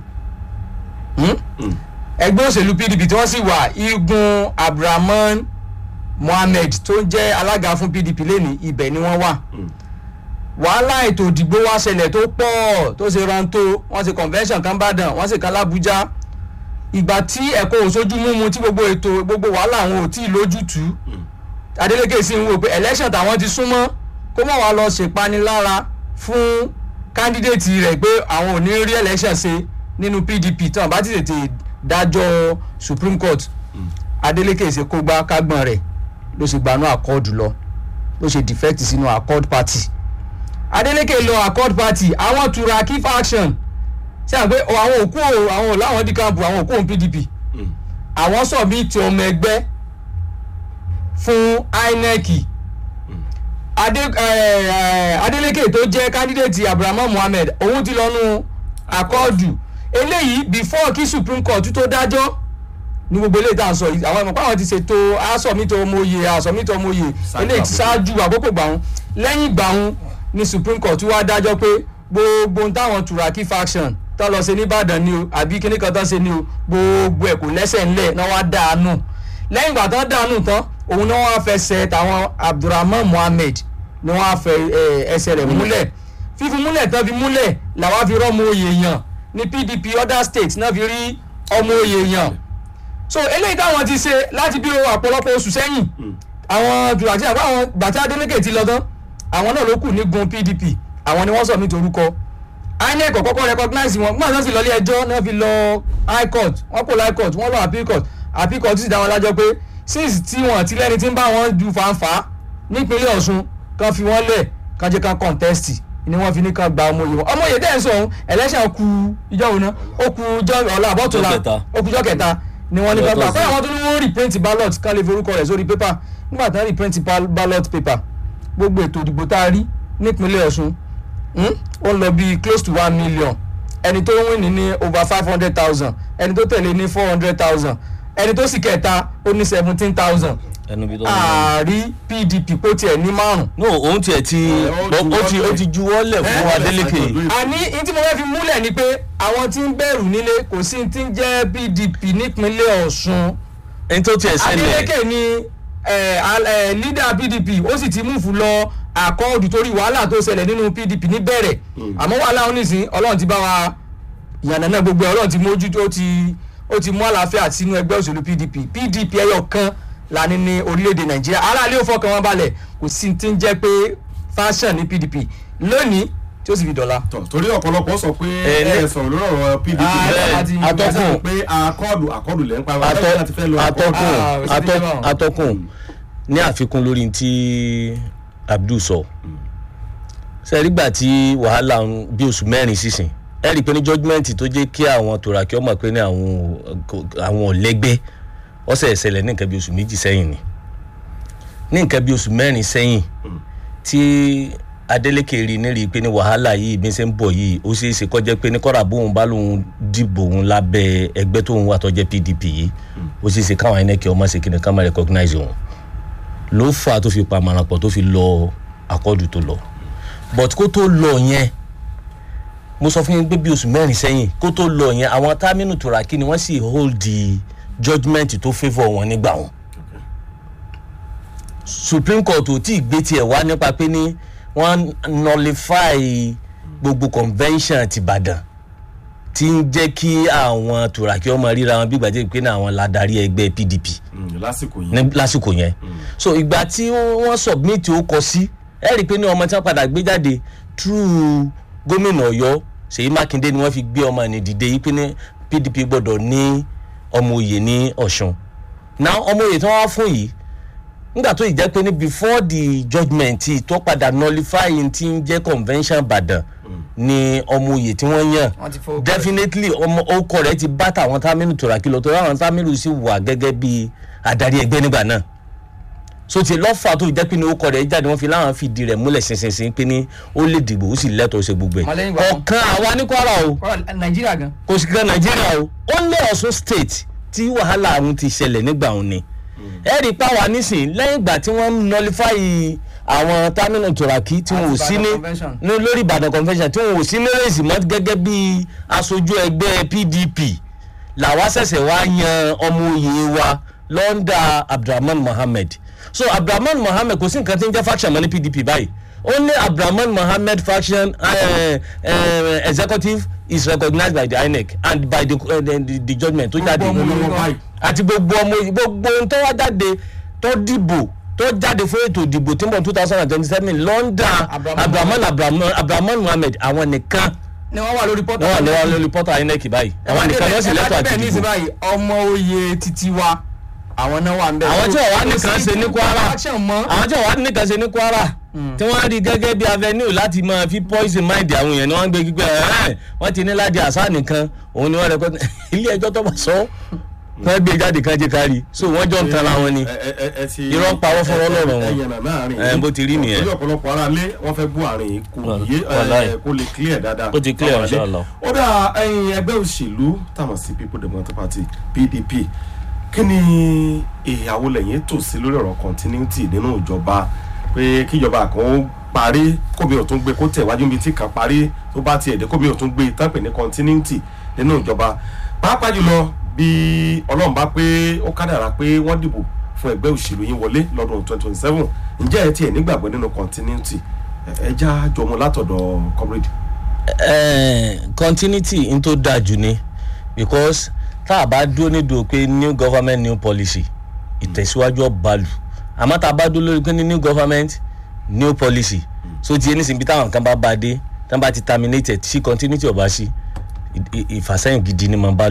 Hmm? Mm. ẹgbẹ́ òṣèlú pdp tí wọ́n sì wà igun abdulrahman mohammed tó ń jẹ́ alága fún pdp lẹ́ni ibẹ̀ ni wọ́n wà Mm. wàhálà ètò ìdìbò wa ṣẹlẹ̀ tó pọ̀ tó ṣe rántó wọ́n ṣe convention kan bàdàn wọ́n ṣe kan lábújá ìgbà tí ẹ̀kọ́ òṣojú mímu tí gbogbo ètò gbogbo wàhálà àwọn ò tí ì lójútùú adeleke sì ń wò pé election tàwọn ti súnmọ́ kó mọ̀ wá lọ ṣèpanilára fún kandidate rẹ̀ pé àwọn ò ní rí election ṣe nínú pdp tí wọ́n bá ti tètè dájọ́ supreme court adeleke ṣe kó gbá kágbọ́n rẹ̀ ló ṣe gbanú accord lọ ló ṣe defect sínú accord party adeleke lọ accord party àwọn turaki faction ṣe à ń pé àwọn òkú o àwọn ò láwọn dí camp àwọn òkú òun pdp àwọn submit ọmọ ẹgbẹ́ fún inec Ade, eh, eh, adeleke tó jẹ́ candidate abrahamu mohammed òun ti lọ́nu akọ́ọ̀dù eléyìí before kí supreme court tó dájọ́ ní gbogbo eléyìí tá à ń sọ yìí àwọn ìmọ̀pá àwọn ti ṣètò asọ̀mítọ̀ ọmọye asọ̀mítọ̀ ọmọye eléyìí ti ṣáájú àkókò gbàhún lẹ́yìn gbàhún ni supreme court wá dájọ́ pé gbogbo ohun táwọn turaki faction tó lọ ṣe nìbàdàn ni o àbí kíní kan tó ṣe ni o gbogbo ẹ̀ kò lẹ́sẹ̀ ńlẹ̀ náà wá dànù lẹ́yìn ìgbà tán dànù tán òun náà wá fẹsẹ̀ tàwọn abdulrahman mohammed ni wọ́n á fẹ ẹ, ẹsẹ̀ rẹ̀ múlẹ̀ fífi múlẹ̀ tán fi múlẹ̀ làwa fi rọ́mọ oyè yàn ní pdp other states náà fi rí ọmọ oyè yàn so eléyìí táwọn ti ṣe láti bí ọ̀pọ̀lọpọ̀ oṣù sẹ́yìn àwọn turaki àbá àwọn gbàtí adeleke ti lọ tán àwọn náà ló kù ní gun pdp àwọn ni wọ́n sọ mí torúkọ inec kọ́kọ́ recognize wọn gbọ́dọ̀ sì lọ ilé ẹjọ́ náà fi lọ high court wọ́n kò lọ high court wọ́n lọ appeal court appeal court sì dá wọn lájọ́ pé since tí wọn ti lẹ́ni tí ń bá wọn du fanfa nípínlẹ̀ ọ̀ṣun kan fi wọ́n lẹ̀ kan jẹ́ kan contest ni wọ́n fi ní kan gba ọmọ yìí wọn ọmọ yìí dẹ́ ń sọ ohun election ku ìjọ òun náà ó ku ìjọ ọ̀la àbọ̀tòlá Ọjọ́ kẹta. ó ku ìjọ kẹta ni wọ́n ní Ọjọ́ kan gbà Thursday. pé àwọn tó ní wọ́n reprint ballot kan lè forúkọ rẹ̀ sórí paper nígbà tí wọ́n reprint bal- ballot paper gbogbo ètò ìdìbò tá a rí nípínlẹ̀ ọ̀ṣun hmm, ó lọ bíi close to one million ẹni tó ń win ní ní over five hundred thousand ẹni tó tẹ̀lé ní four hundred thousand ẹni tó sì kẹta ó ní seventeen thousand ẹnu bí tó ń lọ. ààrí pdp kó tiẹ̀ ní márùn. no òun tiẹ̀ ti ó ó ti ó ti juwọ́lẹ̀ fún Adeleke àní ní tí mo fẹ́ fi múlẹ̀ ni pé àwọn tí ń bẹ̀rù nílé kò sí tí ń jẹ́ pdp nípínlẹ̀ ọ̀ṣun ẹni tó tiẹ̀ ṣẹlẹ̀ adeleke ni ẹ, al- ẹ, leader pdp ó sì ti múfù lọ àkọọ́dù torí wàhálà tó ṣẹlẹ̀ nínú pdp níbẹ̀rẹ̀ àmọ́ wàhálà onísìn ọlọ́run ti bá wa ìyànnà náà gbogbo ẹ̀ ọlọ́run ti mójútó ó ti ó ti mú àlàáfíà sínú ẹgbẹ́ òṣèlú pdp pdp ẹyọ kan la ní ní orílẹ̀-èdè nàìjíríà aráàlú ò fọkàn wọn balẹ̀ kò sí ti ń jẹ́ pé fashion ní pdp lónìí tí ó sì fi dọ̀la. tọ̀ torí ọ̀pọ̀lọpọ̀ sọ pé Ẹ, ẹ ní- sọ̀rọ̀ lórí ọ̀rọ̀ pdp Ah, bẹ́ẹ̀ àti- atọ́kùn. ẹ pé akọ́ọ̀dù akọ́ọ̀dù lẹ́ ń pa wá atọ bẹ́ẹ̀ láti fẹ́ lo akọ́ọ̀dù. atọkùn Ah, ó sì ti jẹ́ báwọn. atọ- atọkùn ní àfikún lórí tí abdul sọ sẹ́rígbà tí wàhálà ń bí oṣù mẹ́rin sísìn ẹ rí i pé ní judgement tó jẹ́ kí àwọn tòràkì ọmọ pé ní àwọn àwọn ọ̀lẹ́gbẹ́ ọ̀sẹ̀ ìṣẹ̀lẹ̀ ní nǹkan bí oṣù méjì sẹ́yìn ni ní nǹkan bí oṣù mẹ́rin sẹ́yìn tí adeleke rí ní rí i pé ní wàhálà yìí bí ṣe ń bọ̀ yìí ó ṣeé ṣe kọjá pé ní kọ́ra bóun bá lóun dìbò òun lábẹ́ ẹgbẹ́ tóun wà tó jẹ́ pdp yìí ó ṣeé ṣe káwọn inec ọmọ ṣe kí ni ká má recognize òun ló fà á tó fi pa àmàràn pọ̀ tó fi lọ àkọ́dù tó lọ but kó tó lọ yẹn mo sọ fún yín pé bí oṣù mẹ́rin sẹ́yìn kó tó lọ yẹn àwọn támínú tòràkì ni wọ́n sì hold the judgement tó favour wọn nígbà wọn supreme court ò tí ì gbé tiẹ̀ wá nípa pé ní wọ́n nullify gbogbo convention ti ìbàdàn tí ń jẹ́ kí àwọn tòràkì ọmọ ríra wọn bí gbàdé pé ní àwọn ladarí ẹgbẹ́ pdp Mm, lásìkò ní yìí lásìkò yẹn so ìgbà tí wọ́n submit ó kọ sí ẹ rí i pé ní ọmọ tí wọ́n padà gbé jáde through gómìnà ọ̀yọ́ ṣèyí mákindé ni wọ́n fi gbé ọmọ ní dìde yìí pé ní pdp gbọ́dọ̀ ní ọmọ òye ní ọ̀ṣun now ọmọ òye tí wọ́n wá fún yìí nígbà tó ìjẹ́ pé ní before the judgement yìí tó padà nullify ti ń jẹ́ convention ìbàdàn ni ọmọ òye tí wọ́n yàn wọ́n ti fọwọ́ definitely ọmọ ọkọ rẹ ti bá tàwọn támínú tòràkì lọ tó ráwọn támínú sì wà gẹ́gẹ́ bí adarí ẹgbẹ́ nígbà náà so ti lọ́fà tó fi jẹ́ pé ní ọkọ rẹ jáde wọ́n fi láwọn fìdí rẹ̀ múlẹ̀ ṣinṣinṣin pé ní ó lè dìbò ó sì lẹ́tọ̀ọ́ ṣe gbogbo ẹ̀ Ọmọlẹ́yìn gbà wọn. ọ̀kan àwa ní kwara o kọ́ra nàìjíríà gan. kò sì kan nàìjíríà o ó lé ọ̀ṣun state tí wàhálà àwọn ti ṣẹlẹ̀ nígbà òun ni ẹ rí i pa wà nísìn lẹ́yìn ìgbà tí wọ́n nullify àwọn támínú tòràkì tí wọn ò Àti sí ní Ìbàdàn convention. ní lórí ìbàdàn convention tí wọn ò sí ní rèsì mọ́ gẹ́gẹ́ bí aṣojú ẹgbẹ́ pdp làwa ṣẹ̀ṣẹ̀ wá yan ọmọ òye wa lọ́ndà abdulrahman mohammed so abdulrahman mohammed kò sí nǹkan tí ń jẹ́ faction mọ́ ní pdp báyìí only abdulrahman mohammed faction uh, uh, executive is recognized by the inec and by the, uh, the, the, the judgement tó jáde ọmọ òye lọ́wọ́ báyìí àti gbogbo ọmọ gbogbo ohun tó wá jáde tó dìbò tó jáde fún ètò ìdìbò tí ń bọ̀ two thousand and twenty seven lọ́ndà Abraham abrahaman abrahaman abrahaman muhammed àwọn nìkan ni wọ́n wà lórí pọ́tà. wọ́n wà lọ́wọ́ lórí pọ́tà inec báyìí àwọn nìkan ló sì lẹ́tọ̀ àti bẹ́ẹ̀ ní ìsìn ìdìbò báyìí ọmọ oyè títí wa àwọn náà wà ń bẹ̀. àwọn tí wọ́n wá nìkan ṣe ní kwara action mọ́. àwọn tí wọ́n wá nìkan ṣe ní kwara tí wọ́n rí gẹ́gẹ́ bí avenue láti máa fi poison mind àwọn èèyàn ni wọ́n ń gbé gbígbẹ́ ẹ̀ wọ́n ti ní ládi àṣà nìkan òun ni wọ́n rẹ̀ kọ́ ilé ẹjọ́ tó bá sọ wọ́n gbé jáde kan jẹ́ kárí so wọ́n jọ ń tanra wọn ni ẹ ẹ ẹ ẹ ti Irọ́ ń pawọ́ fún ọlọ́run wọn. ẹ yẹn nàná àárín Ẹ, bó ti rí nìyẹn. orí ọ̀pọ̀lọpọ̀ ara lé wọ́n fẹ́ gbọ́ àárín yìí kò Wà- yé wàláì. ẹ, kó lè clear dáadáa. Ó ti clear, Àwọn ilé. inshallah. ó dà ẹyin ẹgbẹ́ òṣèlú táwọn sí people democratic party pdp kí ni ìyàwó lẹ́yìn tò sí lórí ọ̀rọ̀ continuity nínú ìjọba pé kíjọba kan ó parí kómi ò tún gbé kó tẹ̀ wájú bíi tí kan parí tó bá tiẹ̀ dé kómi ò tún gbé tán pè ní continuity nínú ìjọba pàápàá jùlọ bí ọlọ́run bá pé ó kádàrá pé wọ́n dìbò fún ẹgbẹ́ òṣèlú yín wọlé lọ́dún twenty twenty seven ǹjẹ́ ẹ tiẹ̀ nígbàgbọ́ nínú continuity ẹ ẹ já jọmọ látọ̀dọ̀ comrade. Eh, continuity n tó dáa jù ni because tá a bá dúró nídùú pé new government new policy ìtẹ̀síwájú ọ̀bàlù àmọ́ tá a bá dúró lórí pé ní new government new policy so ti ẹni sìn bí táwọn kan bá bá dé tí wọ́n bá ti terminate ẹ̀ tí continuity ọ̀bá sí ì- ì- ìfàsẹ́yìn gidi ni máa ń bàlù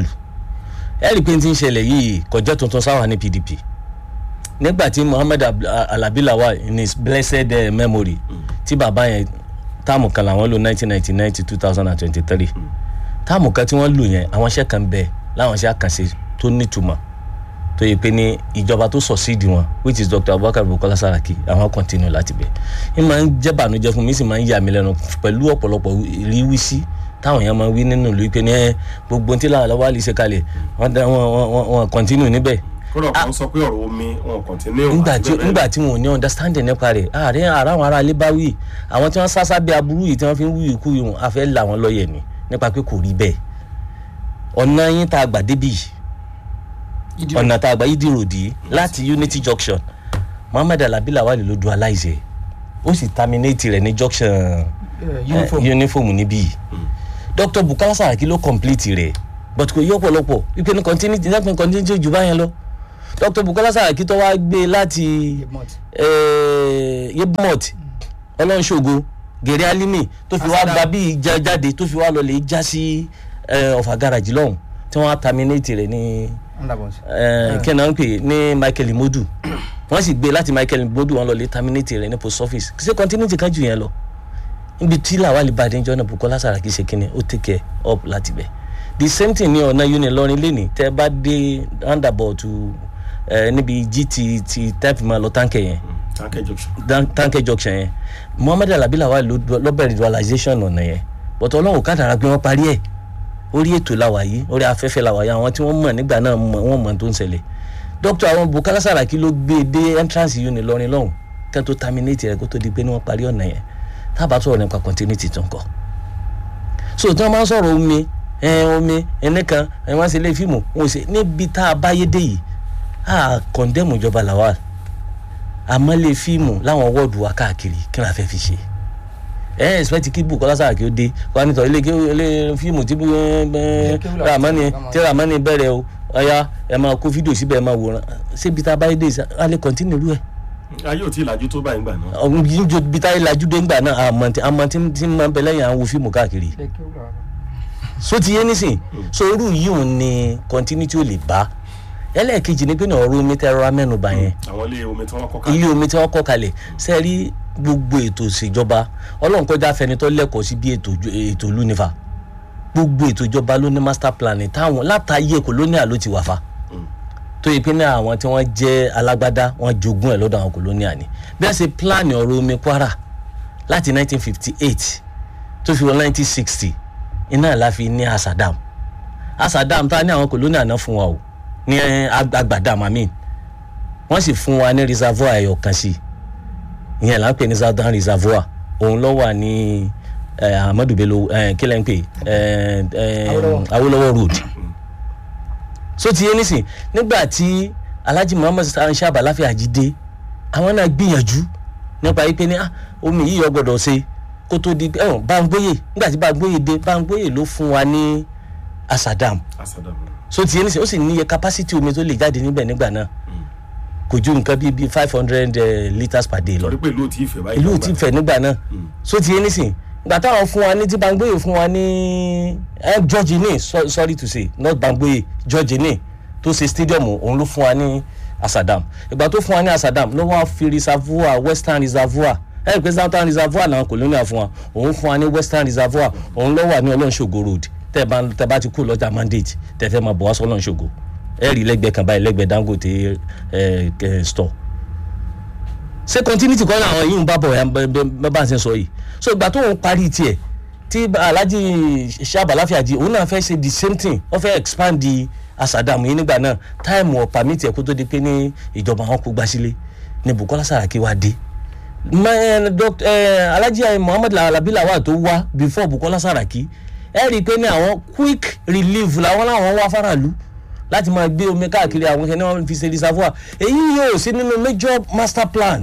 ẹ rí i pé n ti ń ṣẹlẹ̀ yìí kò jẹ́ tuntun sáwà ní pdp nígbà tí muhammed Ab- alabi lawal in his blessed uh, memory tí bàbá yẹn táàmù kan làwọn lò nineteen ninety nine to two thousand and twenty three táàmù kan tí wọ́n lò yẹn àwọn iṣẹ́ kan bẹ láwọn iṣẹ́ àkànṣe tó nítumọ̀ tó yẹ pé ní ìjọba tó sọ̀sídìí wọn which is dr abubakar bukola saraki àwọn continue láti bẹ̀ ẹ máa ń jẹ́ bànújẹ́ fún mi sì máa ń yà mí lẹ́nu pẹ̀lú ọ̀pọ̀lọpọ̀ ìrísí táwọn èèyàn máa ń wí nínú ìlú pé ní ẹ gbogbo ohun tí làwọn lọ́wọ́ àlè ṣe kalẹ̀ wọ́n dá- wọ́n- wọ́n wọ́n- wọ́n continue níbẹ̀ kódà kan sọ pé ọ̀rọ̀ omi wọn continue. nígbà tí àti bẹ́ẹ̀ bẹ́ẹ̀ nígbà tí wọn ò ní understanding nípa rẹ̀ ààrẹ ara àwọn ará ilé bá wí àwọn tí wọ́n sásá bí aburú yìí tí wọ́n fi ń wí ikú yìí a fẹ́ là wọ́n lọ́yẹ̀ ni nípa pé kò rí bẹ́ẹ̀ ọ̀nà yín tá a gbà débi yìí ọ̀nà tá a gbà yìí dìrò dì í láti unity junction muhammed alabi lawal ló dualize ẹ̀ ó sì terminate rẹ̀ ní junction Eh, uniform. eh, uniform níbí yìí dr bukola saraki ló complete rẹ̀ but kò yí ọ̀pọ̀lọpọ̀ wípé ní continuity ní continuity jù báyẹn lọ dr bukola saraki tó wá gbé láti Yebmot. eh, yebmot ọlọ́nṣogo gèrè alimi tó fi wá Asada. gba bí ìjà jáde tó fi wá lọ lè já sí eh, ọ̀fà garage lọ́hùn tí wọ́n á terminate rẹ̀ ní Underboss. eh, kí náà ń pè ní michael imodu wọ́n sì gbé láti michael imodu wọ́n lọ lè terminate rẹ̀ ní post office ṣé continuity kan jù yẹn lọ níbi tí làwálì bá dé ń jọ́nà bukola saraki ṣe kínní ó take care up láti bẹ̀ the same thing ní ọ̀nà uni lọ́rin lẹ́nìí tẹ́ ẹ bá dé roundabout eh, níbi gt ti type máa lọ táǹkì yẹn tanker junction. Dan- tanke junction yẹn muhammed alabi lawal ló ló bẹ̀rẹ̀ dualization ọ̀nà yẹn but ọlọ́run kádàrá pé wọ́n parí ẹ̀ orí ètò làwà yìí orí afẹ́fẹ́ làwà yìí àwọn tí wọ́n mọ̀ nígbà náà mọ̀ wọ́n mọ̀ tó ń ṣẹlẹ̀ dr àwọn bukola saraki ló gbé e dé entrance uni lọrin lọ́hùn kẹ́ tó terminate rẹ̀ kó tó di pé ní wọ́n parí ọ̀nà yẹn tábà sọ̀rọ̀ nípa continuity tó ń kọ́ so tí wọ́n máa ń sọ̀rọ̀ omi ẹ̀ omi ẹnìkan ẹ̀ wọ́n ṣe lé fíìmù wọn ò ṣe níbi tá a báyé dé yìí a condemn ìjọba lawal àmọ́lé fíìmù láwọn wọ́ọ̀dù wa káàkiri kí la fẹ́ fi ṣe ẹ ẹ expect kí bukola saraki ó dé wà nítorí ilé ké- ilé fíìmù tí kéwú làwọn ramani ti- tí ramani bẹ̀rẹ̀ o ọ̀ya ẹ máa kó fídíò síbẹ̀ ẹ máa wòran ṣébi tá a bá yé dé a lè continue rú ẹ̀ ayé ò tí ì lajú tó báyìí gbà náà. ọ̀hún yìí ń jo bí táyé lajú dé ńgbà náà àmọ́ tí àmọ́ tí tí máa ń bẹ lẹ́yìn àwọn wo fíìmù káàkiri Ṣé kí ó lọ wá? so ti yé nísìn so irú yìí ò ní continuity ò lè bá ẹlẹ́ẹ̀kejì ni pé ní ọ̀rọ̀ omi tẹ́ rọra mẹ́nuba yẹn àwọn ilé omi tí wọ́n kọ́ ká. ilé omi tí wọ́n kọ́ kalẹ̀ ṣe rí gbogbo ètò ìṣèjọba ọlọ́run kọjá fẹnitọ́ lẹ́kọ̀ọ́ sí bí ètò ìjọ- ètò ìlú nífa gbogbo ètò ìjọba ló ní master plan táwọn látàyè colonial ló ti wà fa tó yẹ pé ní àwọn tí wọ́n jẹ́ alágbádá wọ́n jogún ẹ̀ lọ́dọ̀ àwọn colonial ni bí wọ́n ṣe plan ọ̀rọ̀ omi kwara láti 1958 tó fi wọ 1960 iná la fi ní asadam asadam tá a ní àwọn colonial náà fún wa o ní agbadam amin wọ́n sì fún wa ní reservoir ẹ̀yọ̀ kan sí ìyẹn là ń pè ní southern reservoir òun ló wà ní eh, ahmadu bello eh, kí lẹ́ ń pè eh, eh, Awólọ́wọ̀. awolowo road so ti yé nísìn nígbà tí alhaji muhammed sáà láfíà jí dé àwọn náà gbìyànjú nípa yìí pé ní ah, omi yìí yọ gbọdọ̀ ṣe kó tó di ẹ̀wọ̀n báńgbóyè nígbà tí báńgbóyè dé báńgbóyè ló fún wa ní asadam asadam. so ti yé nísìn ó sì níye capacity omi tó lè jáde níbẹ̀ nígbà náà kò ju nǹkan bíi bíi five hundred litres per day lọ torí pé ìlú ò tí ì fẹ́ báyìí. ìlú lọ́gbà. ti fẹ̀ nígbà náà so ti yé nísìn ìgbà táwọn fún wa ní tí bangboye fún wa ní ẹ george ní so- sorry to say not bangboye george ní tó ṣe stadium òun ló fún wa ní asadam ìgbà tó fún wa ní asadam ló wá fi reservoir western reservoir ẹ rí i pé southern reservoir làwọn colonial fún wa òun fún wa ní western reservoir òun ló wà ní ọlọ́nṣogo road tẹ́ bá tẹ́ bá ti kú lọ́jà mandate tẹ́ fẹ́ máa bọ̀ wá sọ ọlọ́nṣogo ẹ rí lẹ́gbẹ̀ẹ́ kan báyìí lẹ́gbẹ̀ẹ́ dangote ẹ ẹ store ṣé continuity kọ́ làwọn yìí ń bá bọ̀ ẹ̀ bẹ́ẹ̀ bá ń ṣe sọ yìí so ìgbà tó ń parí tiẹ̀ tí alhaji sábà láfíàjì òun náà fẹ́ ṣe the same thing wọ́n fẹ́ expand di asadam yìí nígbà náà táìmù ọ̀ permit ẹ̀ kó tó di pé ní ìjọba wọn kó gbásílé ní bukola saraki wá dé Ma- doc- eh, alhaji muhammed alabi lawal tó wá before bukola saraki ẹ rí i pé ní àwọn quick relief làwọn làwọn wá faraàlú láti máa gbé omi káàkiri àwọn kẹ́ni wọ́n fi ṣe reservoir èyí yóò sí nínú major master plan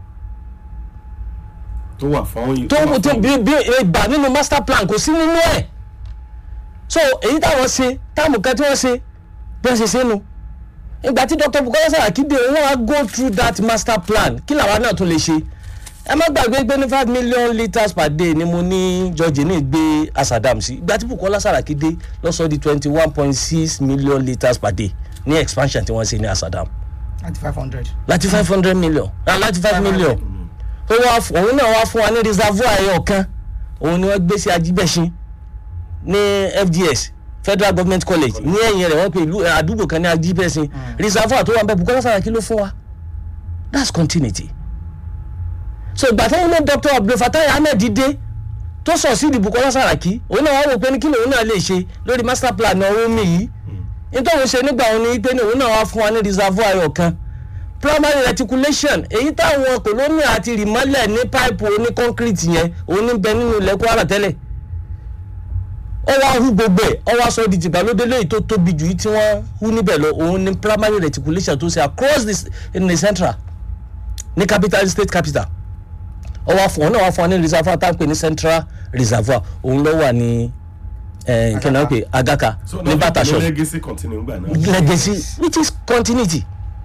tó wà fún. tó wà tó fún- bí bí ìgbà nínú master plan kò sí nínú ẹ̀ so èyí táwọn ṣe táàmù kan tí wọ́n ṣe bí wọ́n ṣe ṣe nu ìgbà tí dr bukola saraki dé wọ́n á go through that master plan kí làwa náà tún lè ṣe ẹ má gbàgbé pé ní five million litres per day ni mo ní george ní gbé asadam sí ìgbà tí bukola saraki dé lọ́sọ̀ di twenty one point six million litres per day ní expansion tí wọ́n ṣe ní asadam Láti five hundred. láti five hundred million ah, láti five million ó wá fún- òun náà wá fún wa ní reservoir ẹyọ kan òun ni wọ́n gbé sí ajibẹ̀sìn ní fds federal government college ní ẹ̀yìn rẹ̀ wọ́n pe ìlú eh, àdúgbò kan ní ajibẹ̀sìn reservoir tó wà bẹ́ẹ̀ bukola saraki ló fún wa that's continuity so ìgbà táwọn náà dr abdulfatai ahmed dé tó sọ sí ìdìbò bukola saraki òun náà wá wò pé ní kí lòun náà lè ṣe lórí master plan ọ̀rọ̀ omi yìí nítorí ṣe nígbà òun ni pé ní òun náà wá fún wa ní reservoir ẹyọ kan primary reticulation èyí táwọn kòlónì àti rìmọ́lẹ̀ ní pipe oní concrete yẹn òun ní bẹ nínú ilẹ̀ kwara tẹ́lẹ̀ ó wá hu gbogbo ẹ̀ ó wá sọ di tìgbàlódé lẹ́yìn tó tóbi jù yìí tí wọ́n hu níbẹ̀ lọ òun ní primary reticulation tó ṣe across the, in the central ní capital state capital ọ wá fún ọ náà wá fún ọ ní reservoir tá à ń pè ní central reservoir òun ló wà ní ẹ kí ni wọ́n pè agaka so ní bàtà shop legacy continue gbà náà. legacy which is continuity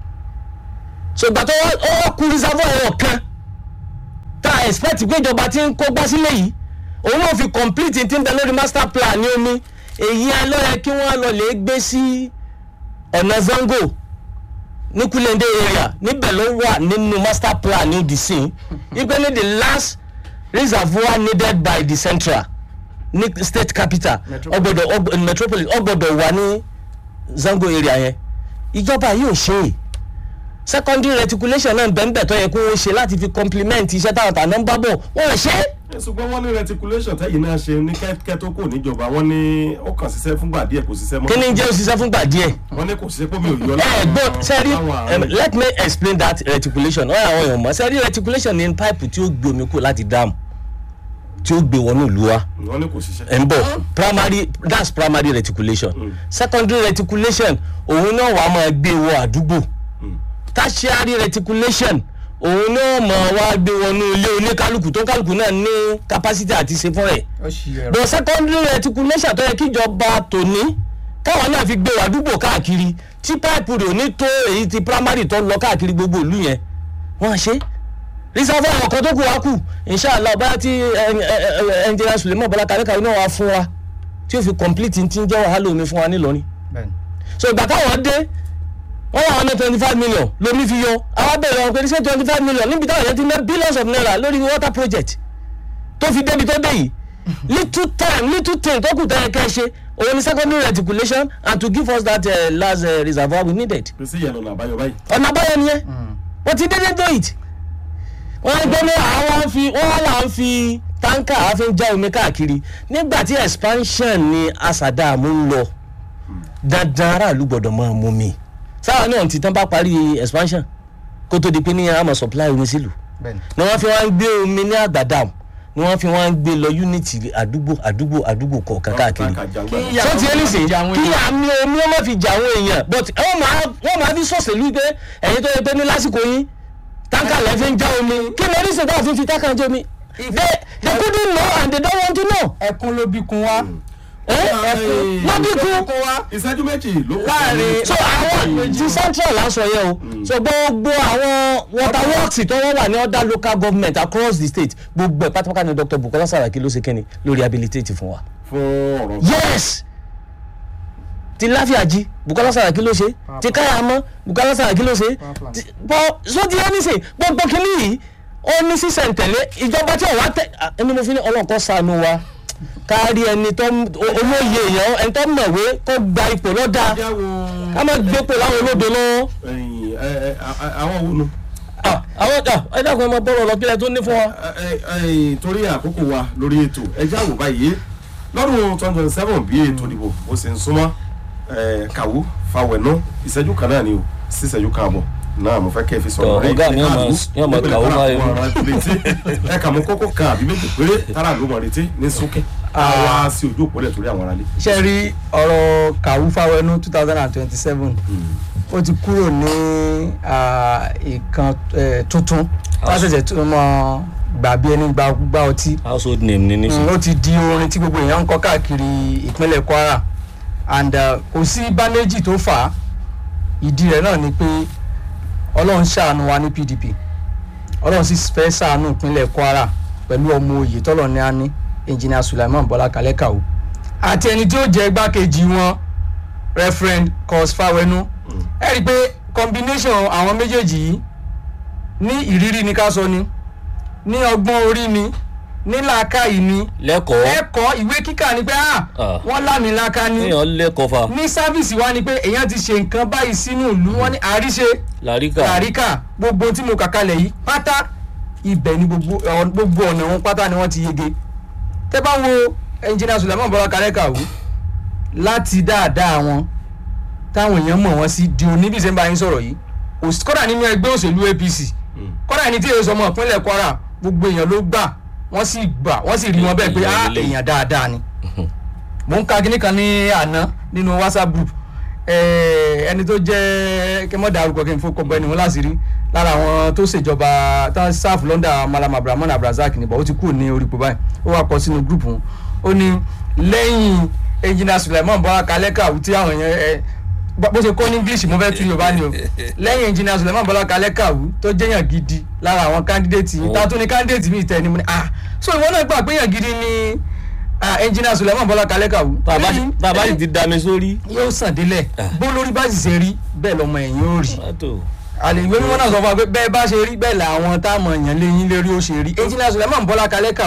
so ìgbà tó wá- ó wá kú reservoir ẹ̀rọ kan tá a expect pé ìjọba ti ń kó gbá sílẹ̀ yìí òun náà fi complete ti ń bẹ lórí master plan ní omi èyí ẹ ló yẹ kí wọ́n lọ lè gbé sí ọ̀nà zango ní kulende area níbẹ̀ ló wà nínú master plan ní the scene ipe ní the last reservoir needed by the central ní state capital Metropolis. ọgbọdọ ọgbọ metropolis ọgbọdọ wà ní zango area yẹn ìjọba yóò ṣe é secondary reticulation náà bẹ́ẹ̀ tó yẹ kó o ṣe láti fi complement iṣẹ́ táwọn tàná ń bá bọ̀ wọ́n ṣe é. Ẹ, ṣùgbọ́n wọ́n ní reticulation tẹ́yìn náà ṣe ní kẹ́kẹ́ tó kò níjọba wọ́n ní ó kàn ṣiṣẹ́ fúngbà díẹ̀ kò ṣiṣẹ́ mọ́. kí ni jẹ́ òṣìṣẹ́ fúngbà díẹ̀. wọ́n ní kò ṣiṣẹ́ pé mi ò yọ ẹ gbọ́ sẹ́rí láwọn em, àárín. let me explain that reticulation ọ̀rọ̀ àwọn èèyàn mọ̀ sẹ́rí reticulation ní pipe tí ó gbé omi kù láti dam tí ó gbé wọnú ìlú wa wọ́n ní kò ṣiṣẹ́. ẹ̀ ń bọ̀ primary that's primary reticulation secondary reticulation òun náà wàá máa gbé wọ àdúgbò tertiary reticulation òun náà máa wá gbé wọnú ilé oníkálukú tó kálukú náà ní capacity àti ṣe fún rẹ̀ ó ṣì ẹ̀rọ but secondary reticulation tó yẹ kíjọba tòní káwọn náà fi gbé wà àdúgbò káàkiri tí pipe rẹ̀ ò ní tó èyí ti primary tó lọ káàkiri gbogbo ìlú yẹn wọ́n ṣe reservoir ọkọ̀ tó kù wá kù inshallah báyà tí engineer suleiman bọ́lá kàríkàrí náà wá fún wa tí ó fi complete ti ń jẹ́ wàhálà omi fún wa nílọrin bẹ́ẹ̀ ni. so ìgbà táwọn dé wọ́n wà wọn ní twenty five million lomi fi yọ àwọn bẹ̀rẹ̀ wọn pé ṣé twenty five million níbi táwọn yẹn ti ná billions of naira lórí water project tó fi débi tó dé yìí little time little thing tó kù tẹ́lẹ̀ kẹ́ ẹ ṣe òun ni secondary reticulation and to give us that uh, last uh, reservoir we needed pèsè ìyẹn lọ́nà àbáyọ báyìí. ọ̀nà àbáyọ nìyẹn wọ́n ti dédé do it wọ́n á gbé ní àwọn fi wọ́n wá là ń fi táǹkà á fi ń já omi káàkiri nígbà tí expansion ni asadamu ń lọ dandan aráàlú gbọ́dọ̀ máa mú mi sáwọn náà ti tán bá parí expansion kó tó di pé ní àmọ̀ supply omi sílùú bẹ́ẹ̀ ni. ni wọ́n fi wá ń gbé omi ní àgbàdàm ni wọ́n fi wá ń gbé lọ unity àdúgbò àdúgbò àdúgbò kọ̀ọ̀kan káàkiri Kí so ti ẹni sìn jà àwọn kí èèyàn. àmì omi ọmọ fi jà àwọn èèyàn but wọ́n máa wọ́n máa fi sọ̀sẹ̀lú pé ẹ̀yin tó yẹ pé ní lásìkò yín táǹkà lẹ́ fi ń já omi kí lórí sìn táwọn fi ń fi táǹkà já omi they they couldn't know and they don't want to know. ẹkún ló bí kun wá. ẹ Ẹkún. lọ́bí kú kun wá. ìṣẹ́jú méjì ló kù. Láàrin- so àwọn ti central lásọ yẹ o so gbogbo àwọn water works tó wọ́n wà ní other local government across the state gbogbo ẹ̀ pátápátá ni dr bukola saraki ló ṣe kẹ́ni lórí rehabilitate fún wa. fún ọ̀rọ̀ yes ti láfíàjì bukola saraki ló ṣe ti káyàmọ́ bukola saraki ló ṣe ti- bọ́ sóti ẹni sè gbogbo kìíní yìí ó ní sísẹ̀ntẹ̀lé ìjọba tí ò wá tẹ̀ ah, ẹni mo fi ní ọlọ́kọ́ sànù wa kárí ẹni tó ń- o- olóye èèyàn ẹni tó mọ̀wé kó gba ipò lọ́dà jáwo ká má gbé pò láwọn olódo lọ́wọ́. ẹ̀yìn, ẹ, ẹ, a- àwọn wo nu. Ah, àwọn ẹ dákun ẹ máa bọ̀rọ̀ lọ kílẹ̀ tó ní fún wa. Ẹ, ẹ, ẹ̀yìn, torí àkókò wa lórí ètò ẹ já wò báyìí lọ́dún twenty twenty seven bí ètò ìdìbò ó sì ń súnmọ́ ẹ, kàwú fawẹ̀nú ìṣẹ́jú kan náà ni o sí ìṣẹ́jú kan àbọ̀ náà mo fẹ́ kẹ́ ẹ fi sọ̀rọ̀ Tọ́, rẹ̀ ọ̀gá mi yóò máa- yóò máa kàwó báyìí. ẹ kà mú kókó kan àbí méjì péré tára ló mọ̀ retí ní sókè àwa sí ojú òpó lẹ̀ torí àwọn aráalé. ṣe rí ọ̀rọ̀ kàwú fáwọnú two thousand and twenty seven ó ti kúrò ní ah, ìkan eh, tuntun lásìkò tó mọ gbà bí ẹni gba gbá ọtí household name ni Mm, nísìnyí. ó ti di orin tí gbogbo èèyàn ń kọ káàkiri ìpínlẹ̀ kwara and uh, kò sí báméjì tó fà á ìdí rẹ̀ náà ni pé ọlọ́run ṣàánú wa ní pdp ọlọ́run sì fẹ́ ṣàánú ìpínlẹ̀ kwara pẹ̀lú ọmọ òye tọ́lọ̀ ní á ní engineer sulaiman bọ́lá kalẹ́kàwó àti ẹni tí ó jẹ́ igbákejì wọn referent cos fawenu ẹ rí i pé combination àwọn méjèèjì yìí ní ìrírí ni ká sọ ni ní ọgbọ́n orí ni ní làákàyè ni lẹ́kọ̀ọ́ ẹ̀kọ́ ìwé kíkà ni pé ah Ah. wọ́n lámìlaka ni èèyàn lẹ́kọ̀ọ́ fa ní sáfìsì wa ni pé èèyàn ti ṣe nǹkan báyìí sínú ìlú wọn ní àríṣe làríkà àríkà gbogbo tí mo kà kalẹ̀ yìí pátá ibẹ̀ ni gbogbo ọ- gbogbo ọ̀nà wọn pátá ni wọ́n ti yege tẹ́ bá wo ẹnjìnà Sulaiman Bọ́lá Kalẹ́kàwú láti dáadáa wọn táwọn èèyàn mọ̀ wọ́n sí di òní bí ṣe ń bá yín sọ̀rọ̀ yìí Òs- kódà nínú ẹgbẹ́ òṣèlú APC kódà ní tí èso ọmọ ìpínlẹ̀ Kwara gbogbo èèyàn ló gbà wọ́n sì gbà wọ́n sì rí wọn bẹ́ẹ̀ pé Èèyàn ah lélẹ̀. èèyàn dáadáa ni mò ń ka kíní kan ní àná nínú WhatsApp group eh, ẹni tó jẹ́ kí n mọ̀ dárúkọ kí n fọkọ bọ ẹni wọn láṣìírí lára àwọn tó ṣèjọba tó ń sáàfù lọ́ndà malam abrahamu abrazak níbọ̀ ó ti kú ní orí ipò báyìí ó wà kọ sínú gúrùpù wọn ó ní lẹ́yìn engineer suleiman bọ́lá kalẹ́kà tí àwọn yẹn ẹ bó bó ṣe kọ́ ní english mo fẹ́ tún yorùbá ni o lẹ́yìn engineer suleiman bọ́lá kalẹ́kà tó jẹ́yàn gidi lára àwọn candidate yìí tá a tún ní candidate mi tẹ̀ ni mo ní ah so ìwọ náà gbà pé yàn gidi ni ah, engineer suleiman bọ́lá kalẹ́kà bàbá bàbá sì ti da mi sórí. yóò sàn délẹ̀ bó lórí bá sì ṣe rí bẹ́ẹ̀ lọ́mọ ẹ̀yìn ó rí Mọ́tò. àlè ìwé mímọ́ náà sọ fún wa pé bẹ́ẹ̀ bá ṣe rí bẹ́ẹ̀ làwọn táwọn èèyàn lé yín lérí ó ṣe rí engineer suleiman bọ́lá kalẹ́kà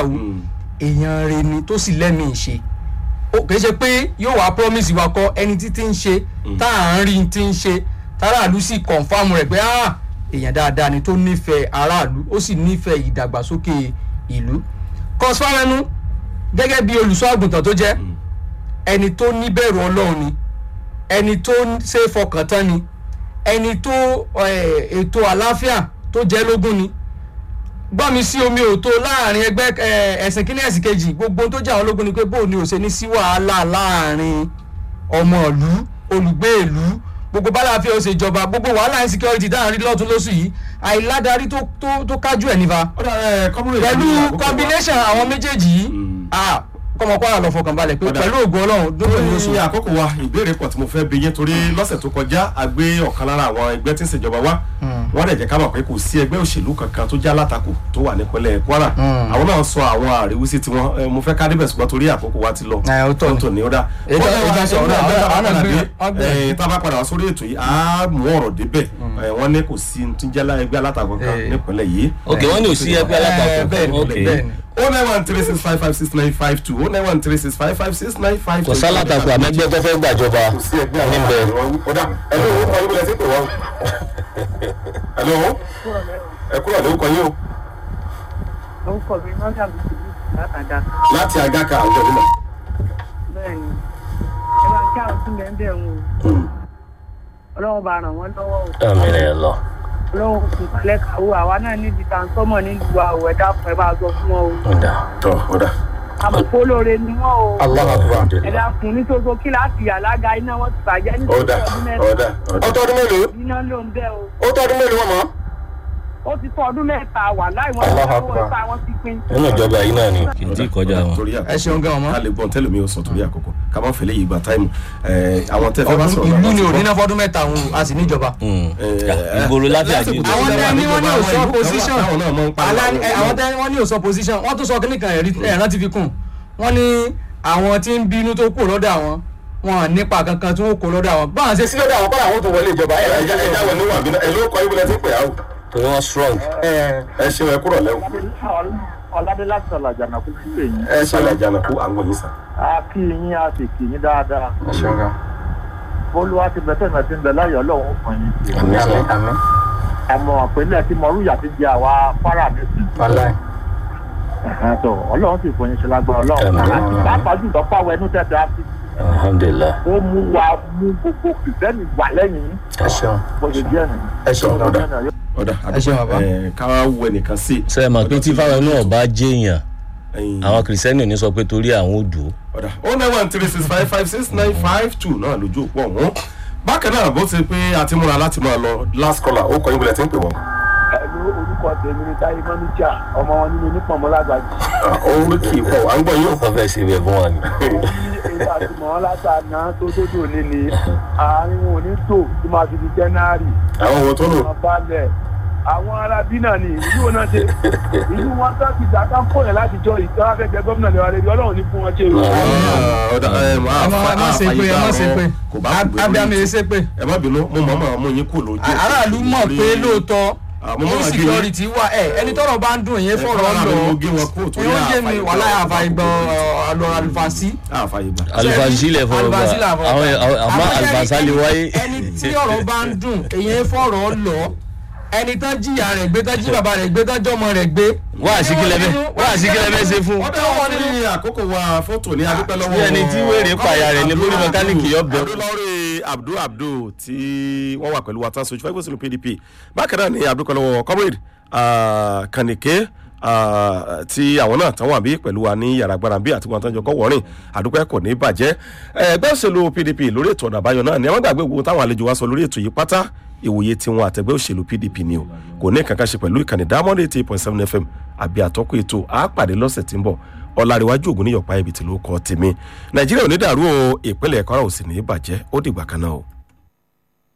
èèyàn rẹ ni tó sì lẹ́mìí ṣe ó kìí ṣe pé yóò wá promise wa kọ ẹni tí ti ń ṣe tá à ń rí ti ń ṣe táráàlú sì confam rẹ̀ pé ah èèyàn dáadáa ni tó nífẹ̀ẹ́ aráàlú ó sì nífẹ̀ẹ́ ìdàgbàsókè ìlú kọ́sífàrẹ́nu gẹ́gẹ́ bí olùṣọ́ àgùntàn tó jẹ́ ẹni tó níbẹ̀rù ọlọ́run ni ẹni tó ṣe é fọkàn tán ni ẹni tó eh, ètò àlàáfíà tó jẹ́ lógún ni gbọ́ mi sí omi òtó láàrin ẹgbẹ́ eh, ẹ̀sìn kínní ẹ̀sìn kejì gbogbo ohun tó jẹ́ àwọn ológun ni pé bóun ni ò ṣe ní sí wàhálà láàrin ọmọ ìlú olùgbé ìlú gbogbo bálàáfíà ó ṣe jọba gbogbo wàhálà insecurity dáhùn rí lọ́tún lóṣù yìí àìládarí tó tó tó kájú ẹ̀ nífa ọ̀dà ẹ̀ kọ́múrè pẹ̀lú combination àwọn méjèèjì yìí ah, kọ́mọ kwara lọ fọkàn balẹ̀ pé Ọ̀dà. pẹ̀lú ògùn ọlọ́run dúró ní oṣù ní àkókò wa ìbéèrè pọ̀ tí mo fẹ́ bi yín torí lọ́sẹ̀ tó kọjá a gbé ọ̀kan lára àwọn ẹgbẹ́ tí ń ṣèjọba wá wọ́n dẹ̀ jẹ́ ká mọ̀ pé kò sí ẹgbẹ́ òṣèlú kankan tó já látakò tó wà nípínlẹ̀ Kwara àwọn náà sọ àwọn àríwísí tiwọn ẹ, mo fẹ́ ká débẹ̀ ṣùgbọ́n torí àkókò wa ti lọ Ẹ, ó tọ́ ni. tó ní ó dá Èyí tó- èyí tó sọ ọ̀rọ̀ àwọn- àwọn náà gbé- wọ́n gbé- ẹ, tá a bá padà wá sórí ètò yìí á mú ọ̀rọ̀ débẹ̀ ẹ, wọ́n ní kò sí tí ń jẹ́ lá- ẹgbẹ́ alátakò kan Eh. nípínlẹ̀ yìí ok wọ́n ní ò sí ẹgbẹ́ Eh, alátakò bẹ́ẹ̀ ni, ok bẹ́ẹ̀ ni. o nine one three six five five six nine five two o nine one three six five five six nine five two. kò sálátakò àmẹ́gbẹ́ tó fẹ́ gbàjọba kò sí ẹgbẹ́ àwọn níbẹ̀. àwọn ọ̀dà ẹ̀lọ́ owó kan ibùdó ẹ̀sìn pè wá o. ẹ̀lọ́ ẹ kúrò lórúkọ yín o orúkọ mi mọ́tà bùkún látàdá láti agaka àwùjọ nílẹ̀. bẹ́ẹ̀ ni ẹ bá ń kí àwọn sílẹ̀ ń bẹ̀ ń o ọlọ́run bá ràn wọ́n lọ́wọ́ o àmì rẹ̀ lọ. ọlọ́run kò kálẹ̀ kàwé àwa náà níbi tàǹsọ́mọ̀ nílùú wa ò ẹ̀dá fún ẹ bá sọ fún wọn o ọ̀dà tọ́ ọ̀dà. àmọ̀pọ̀ olóore ni wọ́n o Allahu Akbar. ẹ̀dá fún nítorí kíláàsì alága iná wọn ti bàjẹ́ nítorí ọ̀dà ọdún mẹ́ta ọ̀dà ọ̀dà. ó tọ́dún mélòó iná ló ń bẹ́ o ó tọ́dún mélòó wọn mọ́. ó ti tó ọdún mẹ́ta wà láì wọ́n Allahu ti Akbar. owó ìta wọn ti pín nínú ìjọba yìí náà ni kì í tí ì kọjá wọn. torí àkókò ẹ ṣeun gan ọmọ. ká lè gbọ́n tẹ́lẹ̀ mi ò sọ torí àkókò ká má fẹ́lẹ́ yìí gba táìmù àwọn tẹ́ fẹ́ bá sọ̀rọ̀ ìlú làwọn ni ti ò gbọ́. níná fọdún mẹ́ta òun a sì níjọba. Mm. Eh, Ya, ìgboro láfíà lásìkò jù. tó àwọn jẹ́ tẹ wà ní wọ́n ní níjọba òsọ àwọn ìlú position táwọn náà máa ń pariwo Alá- ẹ, àwọn àwọn tẹ wọ́n ní òsọ position wọ́n tún sọ kíní kan ẹ̀rí ẹ̀rán ti fi kùn wọ́n ní àwọn tí ń bínú tó kù lọ́dọ̀ àwọn wọn à nípa kankan tí wọ́n kó lọ́dọ̀ àwọn báwọn ṣe sí lọ́dọ̀ àwọn kọ́ làwọn tó wọlé ìjọba ẹ̀ ẹja ẹja wọ níwọ̀n àbí ẹ ló kọ ibùdó ẹtí pè á o torí wọ́n strong. ẹ ṣeun ẹ kúrọ̀ lẹ́wọ̀ ọ̀làdé láti sọ̀lá jàǹdàkú sí pé yín ẹ ṣàlẹ̀ àjànàkú àwọn yìí sàn. a kí yín a sì kí yín dáadáa ẹ ṣeun gan. olúwa ti bẹ tẹ̀sán ti ń bẹ láyọ̀ ọlọ́run fún yín àmì àmì àmọ́ àpẹẹlẹ tí mọ̀rúyà ti di àwa fara nísìn wàláì. tó ọlọ́run sì fún yín ṣe lágbára ọlọ́run Àmín. àti pàápàá jùlọ fáwọn ẹnu tẹ̀sán àti alhamdulilah. ó mú wa mú gbogbo kìrìsìtẹ́nì wà lẹ́yìn yín ẹ ṣeun bó ṣe jẹ́ nìyí. ẹ ṣeun gan. ọ̀dà ọ̀dà Ẹ ṣeun bàbá. ẹ ká wọ ẹnìkan sí. ṣe é mọ̀ pé tí fáwọn náà bá jẹ́yàn ẹyin àwọn kìrìsìtẹ́nì ò ní sọ pé torí àwọn ò dùn ó. ọ̀dà o nine one three six five five six nine five two náà lójú òpó ọ̀hún. bákan náà bó ti pé a ti múra láti máa lọ last caller ó kọ ibùdó ẹtí ń pè wọ́n. ẹ̀lú orúkọ tèmi ní táyé mọ́níjà ọmọ wọn nínú onípọ̀nmọ́lágbàjì òun kì í pọ̀ wá ń gbọ́ yín o. wọ́n fẹ́ ṣe ibẹ̀ fún wa ni. èyí àti mọ̀ látàná tó dódò ní ni àárín wọn ò ní tò tó máa fi di jẹ́nárì àwọn wo tó lò. wọn balẹ̀ àwọn ará bí náà ni ìlú wọn náà ṣe ìlú wọn tó ti dá ká fóyè láti jọ ìjọba fẹsẹ̀ gómìnà lè wà lè rí ọlọ́run ní fún wọn ṣe o. ọ̀dà ẹ ẹ má ẹ má ṣe pé ẹ má ṣe pé kò bá kú abiyamọ gbé yìí ṣe pé ẹ má bínú mo mọ̀ mọ̀ mú yín kú lójú. aráàlú mọ̀ pé lóòótọ́ Àmọ́ máa gé insecurity wà ẹ ẹni tọ́rọ̀ bá ń dùn èyí fọ̀rọ̀ fọlọ́run lọ ló gé wọn kúrò torí èyí ó gé mi àfàìgbà- wàhálà àfàìgbà àlọ́ àlùfàṣí. àfààyè gbà. alifasi lè fọwọ́ bá Alifasi là fọwọ́ àwọn bá. àmọ́ Àmọ́ ẹni- alifasa lè wáyé. ẹni tí ọ̀rọ̀ bá ń dùn èyí fọ̀rọ̀ lọ ẹni tán jìyà rẹ̀ gbé tán jí bàbá rẹ̀ gbé tán jọmọ rẹ̀ gbé. wá àsìkílẹ̀ bẹ́ẹ̀ wá àsìkílẹ̀ bẹ́ẹ̀ ṣe fún. ọ̀dà wọn ní àkókò wa fótó ní adúpẹ́ lọ́wọ́. bí ẹni tí wèrè pààyà rẹ̀ ní bórí mẹkáníìkì yọ bẹ̀. abdulori abdul abdul tí wọ́n wà pẹ̀lú wa tán sojú fẹ́ gbèsè pdp bákan náà ní adúpẹ́ lọ́wọ́ comrade ah, kànìké ah, tí àwọn náà tán wà bí pẹ̀lú wa ní yàrá agbára bí àti wọn tán jọ kọ́ wọ́rìn àdúpẹ́ kò ní bàjẹ́ ẹgbẹ́ òṣèlú pdp lórí ètò ọ̀nà àbáyọ náà ni wọ́n gbàgbé gbogbo táwọn àlejò wa sọ lórí ètò yìí pátá ìwòye tiwọn àtẹgbẹ́ òṣèlú pdp ni o kò ní kankan ṣe pẹ̀lú ìkànnì diamond eighty eight point seven fm àbí àtọ́kù ètò àápàdé lọ́sẹ̀ tí ń bọ̀ ọ̀làríwájú ògùn níyọ̀pá ibi tí ló kọ́ tèmi nàìjíríà ò ní dàrú o ìpínlẹ̀ kwara ò sì ní bàjẹ́ ó dìgbà kan náà o.